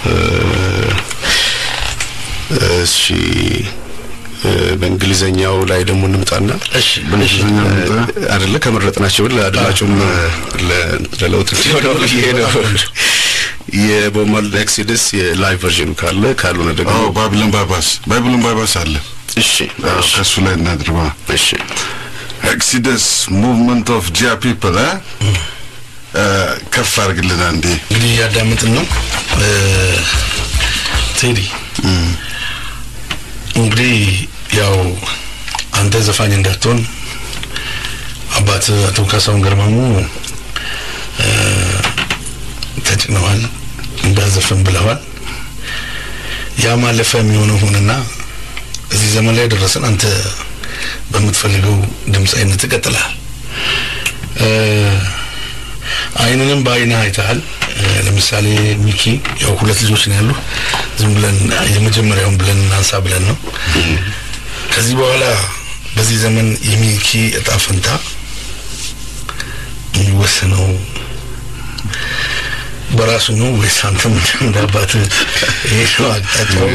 እሺ እ፣ በእንግሊዘኛው ላይ ደግሞ እንምጣና እሺ በእንግሊዝኛ ምጣ አይደለ ከመረጥናቸው ለአድማጩም ለ- ለለውጥ እንዲሆነው ብዬ ነው። የቦብ ማርሊ ኤክሲደስ የላይቭ ቨርዥኑ ካለ ካልሆነ ደግሞ አዎ ባቢሎን ባይባስ ባቢሎን ባይባስ አለ እሺ አዎ፣ እሺ ከእሱ ላይ እናድርባ እሺ ኤክሲደስ ሙቭመንት ኦፍ ጂያ ፒፕል ከፍ አድርግልን አንዴ እንግዲህ እያዳመጥን ነው እ፣ ቴዲ እንግዲህ ያው አንተ ዘፋኝ እንዳትሆን አባት አቶ ካሳሁን ገርማሙ እ፣ ተጭነዋል እንዳዘፈን ብለዋል። ያ ማለፈ የሚሆነው ሆንና እዚህ ዘመን ላይ ደረሰን። አንተ በምትፈልገው ድምፃዊነት ትቀጥልሃል። እ፣ አይንንም በአይንህ አይተሃል። እ፣ ለምሳሌ ሚኪ ያው ሁለት ልጆች ነው ያሉ። ዝም ብለን የመጀመሪያውን ብለን እናንሳ ብለን ነው። ከዚህ በኋላ በዚህ ዘመን የሚኪ እጣ ፈንታ የሚወሰነው በራሱ ነው ወይስ አንተም እንደ አባትህ ይሄ ነው አቅጣጫው?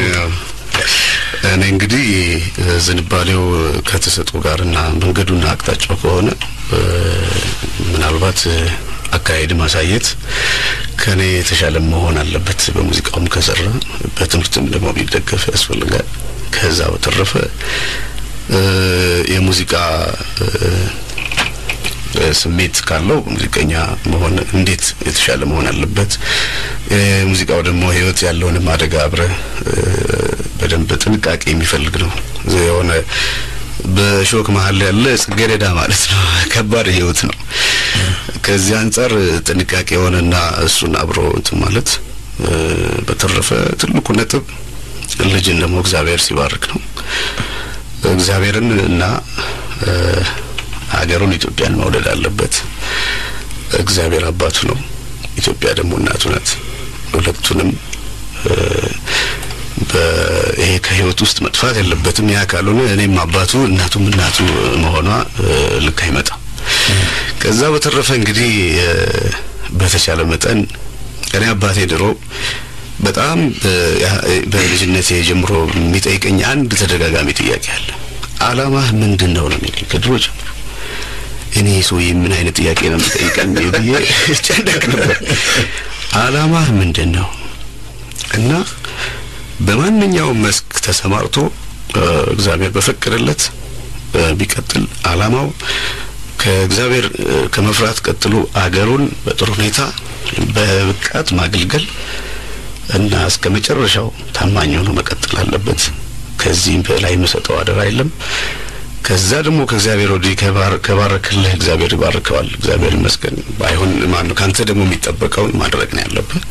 እኔ እንግዲህ እ፣ ዝንባሌው ከተሰጡ ጋርና መንገዱና አቅጣጫው ከሆነ እ፣ ምናልባት እ፣ አካሄድ ማሳየት ከኔ የተሻለ መሆን አለበት። በሙዚቃውም ከሰራ በትምህርትም ደግሞ ቢደገፍ ያስፈልጋል። ከዛ በተረፈ እ፣ የሙዚቃ እ፣ እ፣ ስሜት ካለው ሙዚቀኛ መሆን እንዴት የተሻለ መሆን አለበት። እ፣ ሙዚቃው ደግሞ ህይወት ያለውንም አደጋ አብረ እ፣ በደንብ ጥንቃቄ የሚፈልግ ነው። የሆነ በሾክ መሀል ያለ ጽጌረዳ ማለት ነው። ከባድ ህይወት ነው። ከዚህ አንጻር ጥንቃቄ የሆነና እሱን አብሮ እንትን ማለት እ፣ በተረፈ ትልቁ ነጥብ ልጅን ደግሞ እግዚአብሔር ሲባርክ ነው። እግዚአብሔርን እና እ፣ ሀገሩን ኢትዮጵያን መውደድ አለበት። እግዚአብሔር አባቱ ነው፣ ኢትዮጵያ ደግሞ እናቱ ናት። ሁለቱንም እ፣ በ- ይሄ ከህይወት ውስጥ መጥፋት የለበትም። ያ ካልሆነ እኔም አባቱ እናቱም እናቱ መሆኗ እ፣ ልክ አይመጣም። ከዛ በተረፈ እንግዲህ እ፣ በተቻለ መጠን እኔ አባቴ ድሮ በጣም እ፣ ያ- በልጅነቴ ጀምሮ የሚጠይቀኝ አንድ ተደጋጋሚ ጥያቄ አለ። አላማህ ምንድን ነው ነው የሚለኝ ከድሮ ጀምሮ። እኔ ሰውዬ ምን አይነት ጥያቄ ነው የሚጠይቀኝ ብዬ ጨነቅ ነበር። አላማህ ምንድን ነው እና በማንኛውም መስክ ተሰማርቶ እ፣ እግዚአብሔር በፈቀደለት እ፣ ቢቀጥል አላማው ከእግዚአብሔር እ፣ ከመፍራት ቀጥሎ አገሩን በጥሩ ሁኔታ በብቃት ማገልገል እና እስከ መጨረሻው ታማኝ ሆኖ መቀጠል አለበት። ከዚህም በላይ የምሰጠው አደራ የለም። ከዛ ደግሞ ከእግዚአብሔር ወዲህ ከባር- ከባረክልህ እግዚአብሔር ይባርከዋል። እግዚአብሔር ይመስገን። ባይሆን ማን ነው ካንተ ደግሞ የሚጠበቀውን ማድረግ ነው ያለብህ።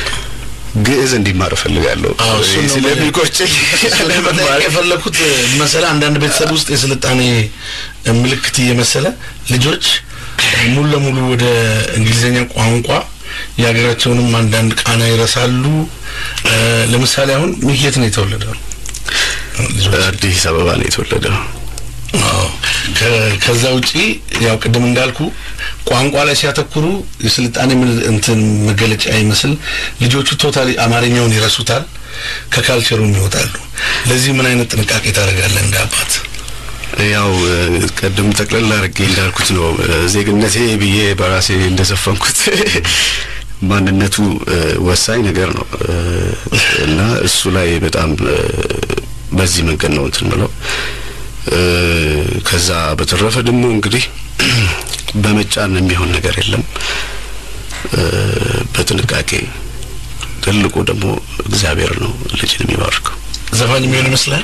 ግዕዝ እንዲማር እፈልጋለሁ አዎ፣ እሱን ነው ስለሚቆጨኝ ለመጠየቅ የፈለኩት መሰለ አንዳንድ ቤተሰብ ውስጥ የስልጣኔ ምልክት እየመሰለ ልጆች ሙሉ ለሙሉ ወደ እንግሊዝኛ ቋንቋ የሀገራቸውንም አንዳንድ ቃና ይረሳሉ። እ፣ ለምሳሌ አሁን ሚኪ የት ነው የተወለደው? ልጆች አዲስ አበባ ነው የተወለደው። አዎ። ከ- ከዛ ውጪ ያው ቅድም እንዳልኩ ቋንቋ ላይ ሲያተኩሩ የስልጣኔ ምል- እንትን መገለጫ ይመስል ልጆቹ ቶታሊ አማርኛውን ይረሱታል፣ ከካልቸሩም ይወጣሉ። ለዚህ ምን አይነት ጥንቃቄ ታደርጋለህ እንደ አባት? ያው እ፣ ቀደም ጠቅለል አድርጌ እንዳልኩት ነው እ፣ ዜግነቴ ብዬ በራሴ እንደሰፈንኩት ማንነቱ እ፣ ወሳኝ ነገር ነው እ፣ እና እሱ ላይ በጣም እ፣ በዚህ መንገድ ነው እንትን ምለው እ፣ ከዛ በተረፈ ደግሞ እንግዲህ በመጫን የሚሆን ነገር የለም እ፣ በጥንቃቄ ትልቁ ደግሞ እግዚአብሔር ነው ልጅን የሚባርከው። ዘፋኝ የሚሆን ይመስላል።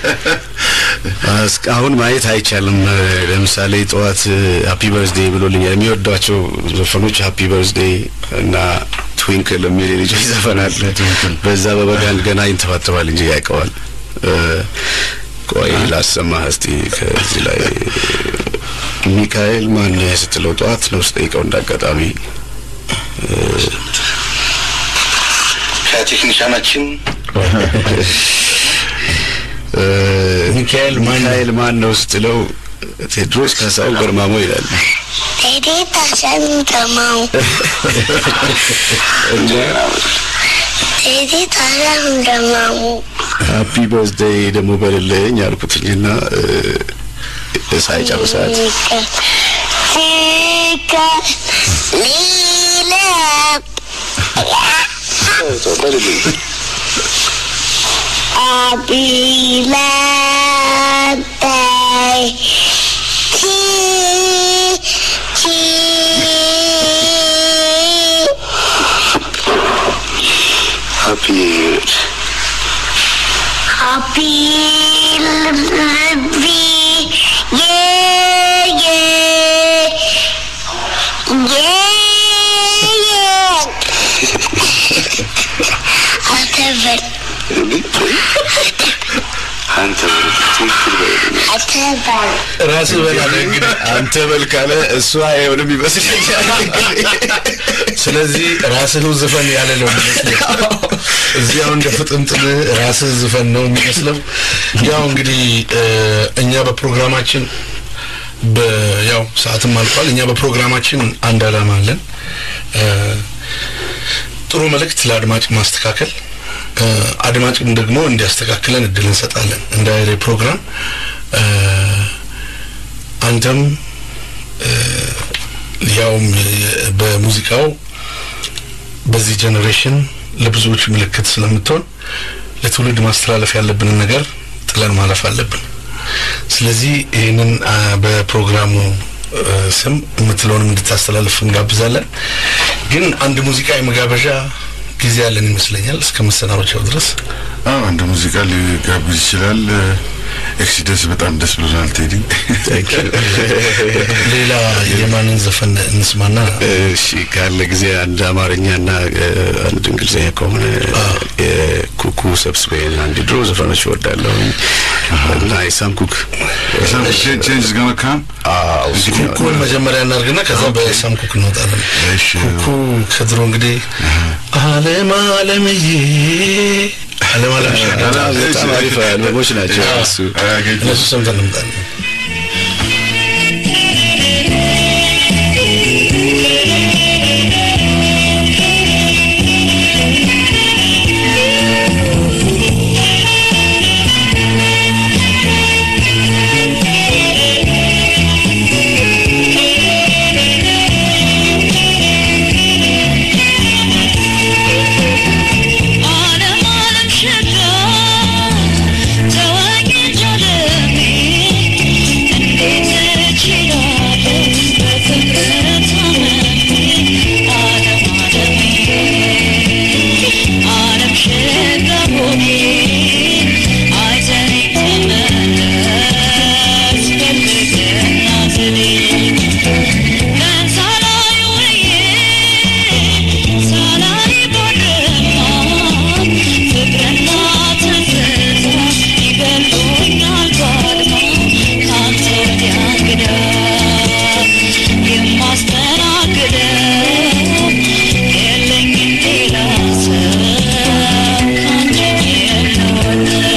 እስካሁን ማየት አይቻልም። ለምሳሌ ጠዋት ሃፒ በርዝዴ ብሎልኛል። የሚወዷቸው ዘፈኖች ሃፒ በርዝዴ እና ትዊንክል የሚል የልጆች ዘፈን አለ። በዛ በበጋን ገና ይንተባተባል እንጂ ያውቀዋል። እ፣ ቆይ ላሰማህ እስቲ ከዚህ ላይ ሚካኤል ማን ስትለው ጠዋት ነው ስጠይቀው እንዳጋጣሚ ከቴክኒሻናችን እ፣ ሚካኤል ማን ነው? ሚካኤል ማን ነው ስትለው ቴድሮስ ካሳሁን ገርማሞ ይላል። ቴዲ ታሸንተማው ቴዲ ታሸንተማው ሃፒ በርዝዴይ ደግሞ በልልኝ አልኩትኝና እ፣ ሳይጨርሳት ሲከ ሊለብ አቢለበይ ቲ ቲ ሃፒ ሃፒ ልቢ ዬ ዬ ዬ ዬ አተበል አንተ ትክክል በልልኝ አተበል ራስህ በላለህ እንግዲህ አንተ በል ካለ እሱ አይሆንም ይመስለኛል። ስለዚህ ራስህ ዝፈን ያለ ነው የሚመስለው። እዚህ አሁን እንደ ፍጥምጥም ራስህ ዝፈን ነው የሚመስለው። ያው እንግዲህ እ፣ እኛ በፕሮግራማችን በ- ያው ሰዓትም አልቋል። እኛ በፕሮግራማችን አንድ ዓላማ አለን። እ፣ ጥሩ መልእክት ለአድማጭ ማስተካከል እ፣ አድማጭም ደግሞ እንዲያስተካክለን እድል እንሰጣለን። እንደ አይሬ ፕሮግራም እ፣ አንተም ያውም የ- በሙዚቃው በዚህ ጀኔሬሽን ለብዙዎች ምልክት ስለምትሆን ለትውልድ ማስተላለፍ ያለብንን ነገር ጥለን ማለፍ አለብን። ስለዚህ ይህንን አ፣ በፕሮግራሙ እ፣ ስም የምትለውንም እንድታስተላልፍ እንጋብዛለን። ግን አንድ ሙዚቃ የመጋበዣ ጊዜ ያለን ይመስለኛል እስከ መሰናበቻው ድረስ። አዎ አንድ ሙዚቃ ሊጋብዝ ይችላል። ኤክሲደንስ በጣም ደስ ብሎናል ቴዲ። ሌላ የማንን ዘፈን እንስማና እሺ ካለ ጊዜ አንድ አማርኛና እ፣ አንድ እንግሊዝኛ ከሆነ የኩኩ ሰብስቤን አንድ ድሮ ዘፈኖች እወዳለሁ እና የሳም ኩክ ቼንጅ ገና ካም አዎ እሱ ነው። ኩኩን መጀመሪያ እናድርግና ከዛ በሳም ኩክ እንወጣለን። እሺ ኩኩ ከድሮ እንግዲህ አለም አለምዬ አለም አለም በጣም አሪፍ አልበሞች ናቸው እሱ አያገኝም። እነሱ ሰምተን እንምጣለን። ዓለም ዓለም ሸጋ ተወኝ ጃለሜ እንዴት እችላለሁ በፍቅር ታመሜ ዓለም ዓለሜ ዓለም ሸጋ ሆኔ አይተኸኝ ተመለስ ፈልግና ዘዴ ቀን ሳላይ ውዬ ሳላይ ባድማ ፍቅርና ትዝታ ይገሉኛል ባድማ ካንተ ወዲያ እንግዳ የማስተናግደው የለኝም ሌላ ሰው ካንተ የምወደው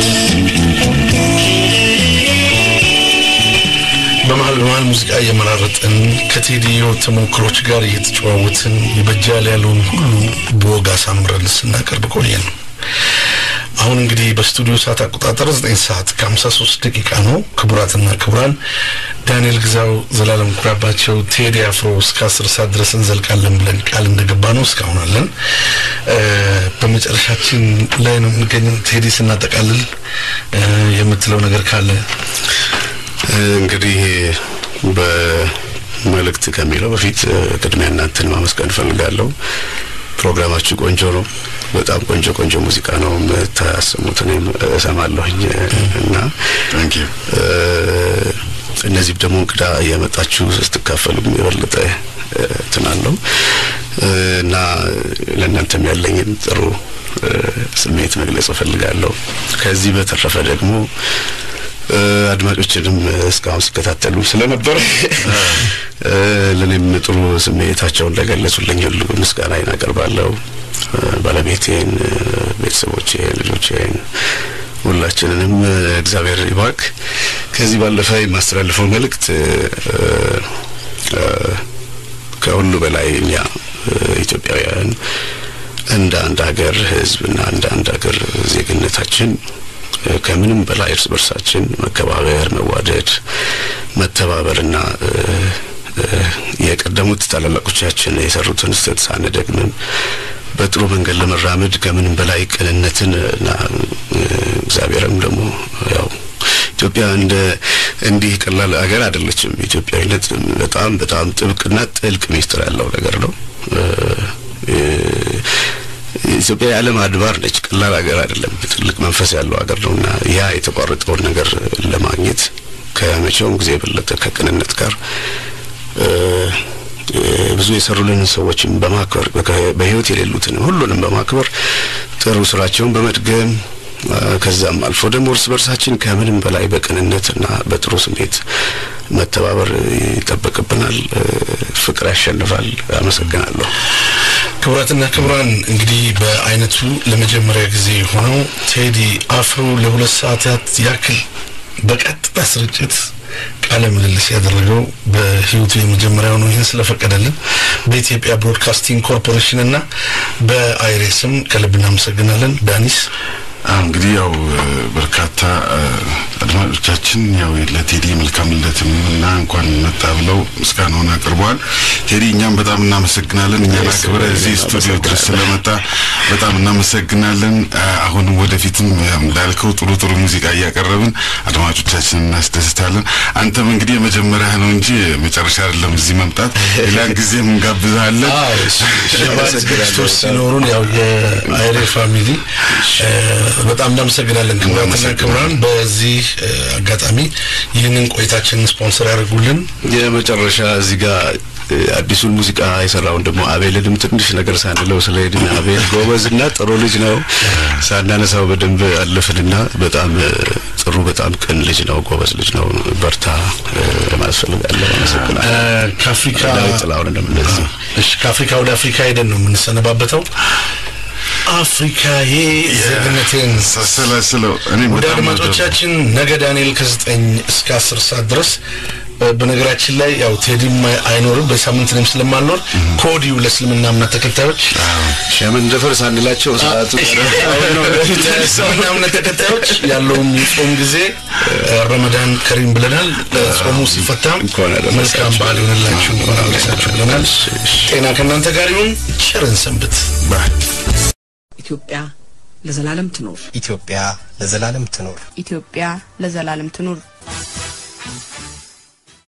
በመሀል በመሀል ሙዚቃ እየመራረጥን ከቴዲዮ ተሞክሮች ጋር እየተጨዋወትን ይበጃል ያለውን ሁሉ በወግ አሳምረን ስናቀርብ ቆየን። አሁን እንግዲህ በስቱዲዮ ሰዓት አቆጣጠር 9 ሰዓት ከ53 ደቂቃ ነው። ክቡራትና ክቡራን ዳንኤል ግዛው፣ ዘላለም ኩራባቸው፣ ቴዲ አፍሮ እስከ 10 ሰዓት ድረስ እንዘልቃለን ብለን ቃል እንደገባ ነው እስካሁን አለን። እ፣ በመጨረሻችን ላይ ነው የምንገኘው። ቴዲ ስናጠቃልል እ፣ የምትለው ነገር ካለ እንግዲህ በመልእክት ከሚለው በፊት እ፣ ቅድሚያ እናንተን ማመስገን እፈልጋለሁ። ፕሮግራማችሁ ቆንጆ ነው። በጣም ቆንጆ ቆንጆ ሙዚቃ ነው የምታሰሙት። እኔም እሰማለሁኝ እና ታንክ ዩ እ፣ እነዚህ ደግሞ እንግዳ እያመጣችሁ ስትካፈሉም የበለጠ እ፣ እንትን አለው እ፣ እና ለእናንተም ያለኝን ጥሩ እ፣ ስሜት መግለጽ እፈልጋለሁ። ከዚህ በተረፈ ደግሞ እ፣ አድማጮችንም እስካሁን ሲከታተሉ ስለነበር እ፣ ለእኔም ጥሩ ስሜታቸውን ለገለጹልኝ ሁሉ ምስጋናዬን አቀርባለሁ። እ፣ ባለቤቴን፣ እ፣ ቤተሰቦቼን፣ ልጆቼን ሁላችንንም እ፣ እግዚአብሔር ይባርክ። ከዚህ ባለፈ የማስተላልፈው መልእክት እ፣ እ፣ ከሁሉ በላይ እኛ እ፣ ኢትዮጵያውያን እንደ አንድ ሀገር ሕዝብ እና እንደ አንድ ሀገር ዜግነታችን እ፣ ከምንም በላይ እርስ በርሳችን መከባበር፣ መዋደድ፣ መተባበርና እ፣ እ፣ የቀደሙት ታላላቆቻችን የሰሩትን ስህተት ሳንደግምም በጥሩ መንገድ ለመራመድ ከምንም በላይ ቅንነትን እና እ፣ እግዚአብሔርም ደግሞ ያው ኢትዮጵያ እንደ እንዲህ ቀላል ሀገር አይደለችም። ኢትዮጵያዊነት በጣም በጣም ጥብቅና ጥልቅ ሚስጥር ያለው ነገር ነው። እ፣ እ፣ ኢትዮጵያ የዓለም አድባር ነች። ቀላል ሀገር አይደለም። ትልቅ መንፈስ ያለው ሀገር ነው እና ያ የተቋረጠውን ነገር ለማግኘት ከመቼውም ጊዜ የበለጠ ከቅንነት ጋር እ፣ እ፣ ብዙ የሰሩልንን ሰዎችን በማክበር በከ- በሕይወት የሌሉትን ሁሉንም በማክበር ጥሩ ስራቸውን በመድገም እ፣ ከዛም አልፎ ደግሞ እርስ በርሳችን ከምንም በላይ በቅንነትና በጥሩ ስሜት መተባበር ይጠበቅብናል። እ፣ ፍቅር ያሸንፋል። አመሰግናለሁ። ክቡራትና ክቡራን እንግዲህ በአይነቱ ለመጀመሪያ ጊዜ የሆነው ቴዲ አፍሮ ለሁለት ሰዓታት ያክል በቀጥታ ስርጭት ቃለ ምልልስ ያደረገው በህይወቱ የመጀመሪያው ነው። ይህን ስለፈቀደልን በኢትዮጵያ ብሮድካስቲንግ ኮርፖሬሽን እና በአይሬስም ከልብ እናመሰግናለን። ዳኒስ አዎ እንግዲህ ያው እ፣ በርካታ እ፣ አድማጮቻችን ያው ለቴዲ መልካም ልደትም እና እንኳን መጣ ብለው ምስጋናውን አቅርበዋል። ቴዲ እኛም በጣም እናመሰግናለን። እኛን አክብረ እዚህ ስቱዲዮ ድረስ ስለመጣ በጣም እናመሰግናለን። አ፣ አሁንም ወደፊትም ያው እንዳልከው ጥሩ ጥሩ ሙዚቃ እያቀረብን አድማጮቻችን እናስደስታለን። አንተም እንግዲህ የመጀመሪያ ነው እንጂ መጨረሻ አይደለም እዚህ መምጣት። ሌላ ጊዜም እንጋብዛለን። ሽልማት ዝግጅቶች ሲኖሩን ያው የአይሬ ፋሚሊ እ፣ በጣም እናመሰግናለን። ክቡራትና ክቡራን በዚህ እ፣ አጋጣሚ ይህንን ቆይታችንን ስፖንሰር ያደርጉልን የመጨረሻ እዚህ ጋር እ፣ አዲሱን ሙዚቃ የሰራውን ደግሞ አቤልንም ትንሽ ነገር ሳንለው ስለሄድን አቤል ጎበዝና ጥሩ ልጅ ነው። ሳናነሳው በደንብ አለፍንና በጣም እ፣ ጥሩ በጣም ቅን ልጅ ነው፣ ጎበዝ ልጅ ነው። በርታ እ፣ ለማለት ፈልጋለሁ። አመሰግናለሁ። እ፣ ከአፍሪካ ዳዊት ጥላሁን እንደዚህ እሺ ከአፍሪካ ወደ አፍሪካ ሄደን ነው የምንሰነባበተው። አፍሪካዬ ዜግነቴን ሳሰላስለው እኔም ወደ በጣም አድማጮቻችን ነገ ዳንኤል ከዘጠኝ እስከ አስር ሰዓት ድረስ እ፣ በነገራችን ላይ ያው ቴዲም አይኖርም በሳምንት እኔም ስለማልኖር ከወዲሁ ለእስልምና እምነት ተከታዮች ሸምን ደፈር ሳንላቸው ሰዓቱ ለእስልምና እምነት ተከታዮች ያለውን የጾም ጊዜ እ፣ ረመዳን ከሪም ብለናል። ጾሙ ሲፈታም እንኳን አደረሳችሁ። መልካም በዓል ይሆንላችሁ እንኳን አደረሳችሁ ብለናል። ጤና ከእናንተ ጋር ይሁን። ቸርን ሰንብት። ኢትዮጵያ ለዘላለም ትኖር። ኢትዮጵያ ለዘላለም ትኖር። ኢትዮጵያ ለዘላለም ትኑር።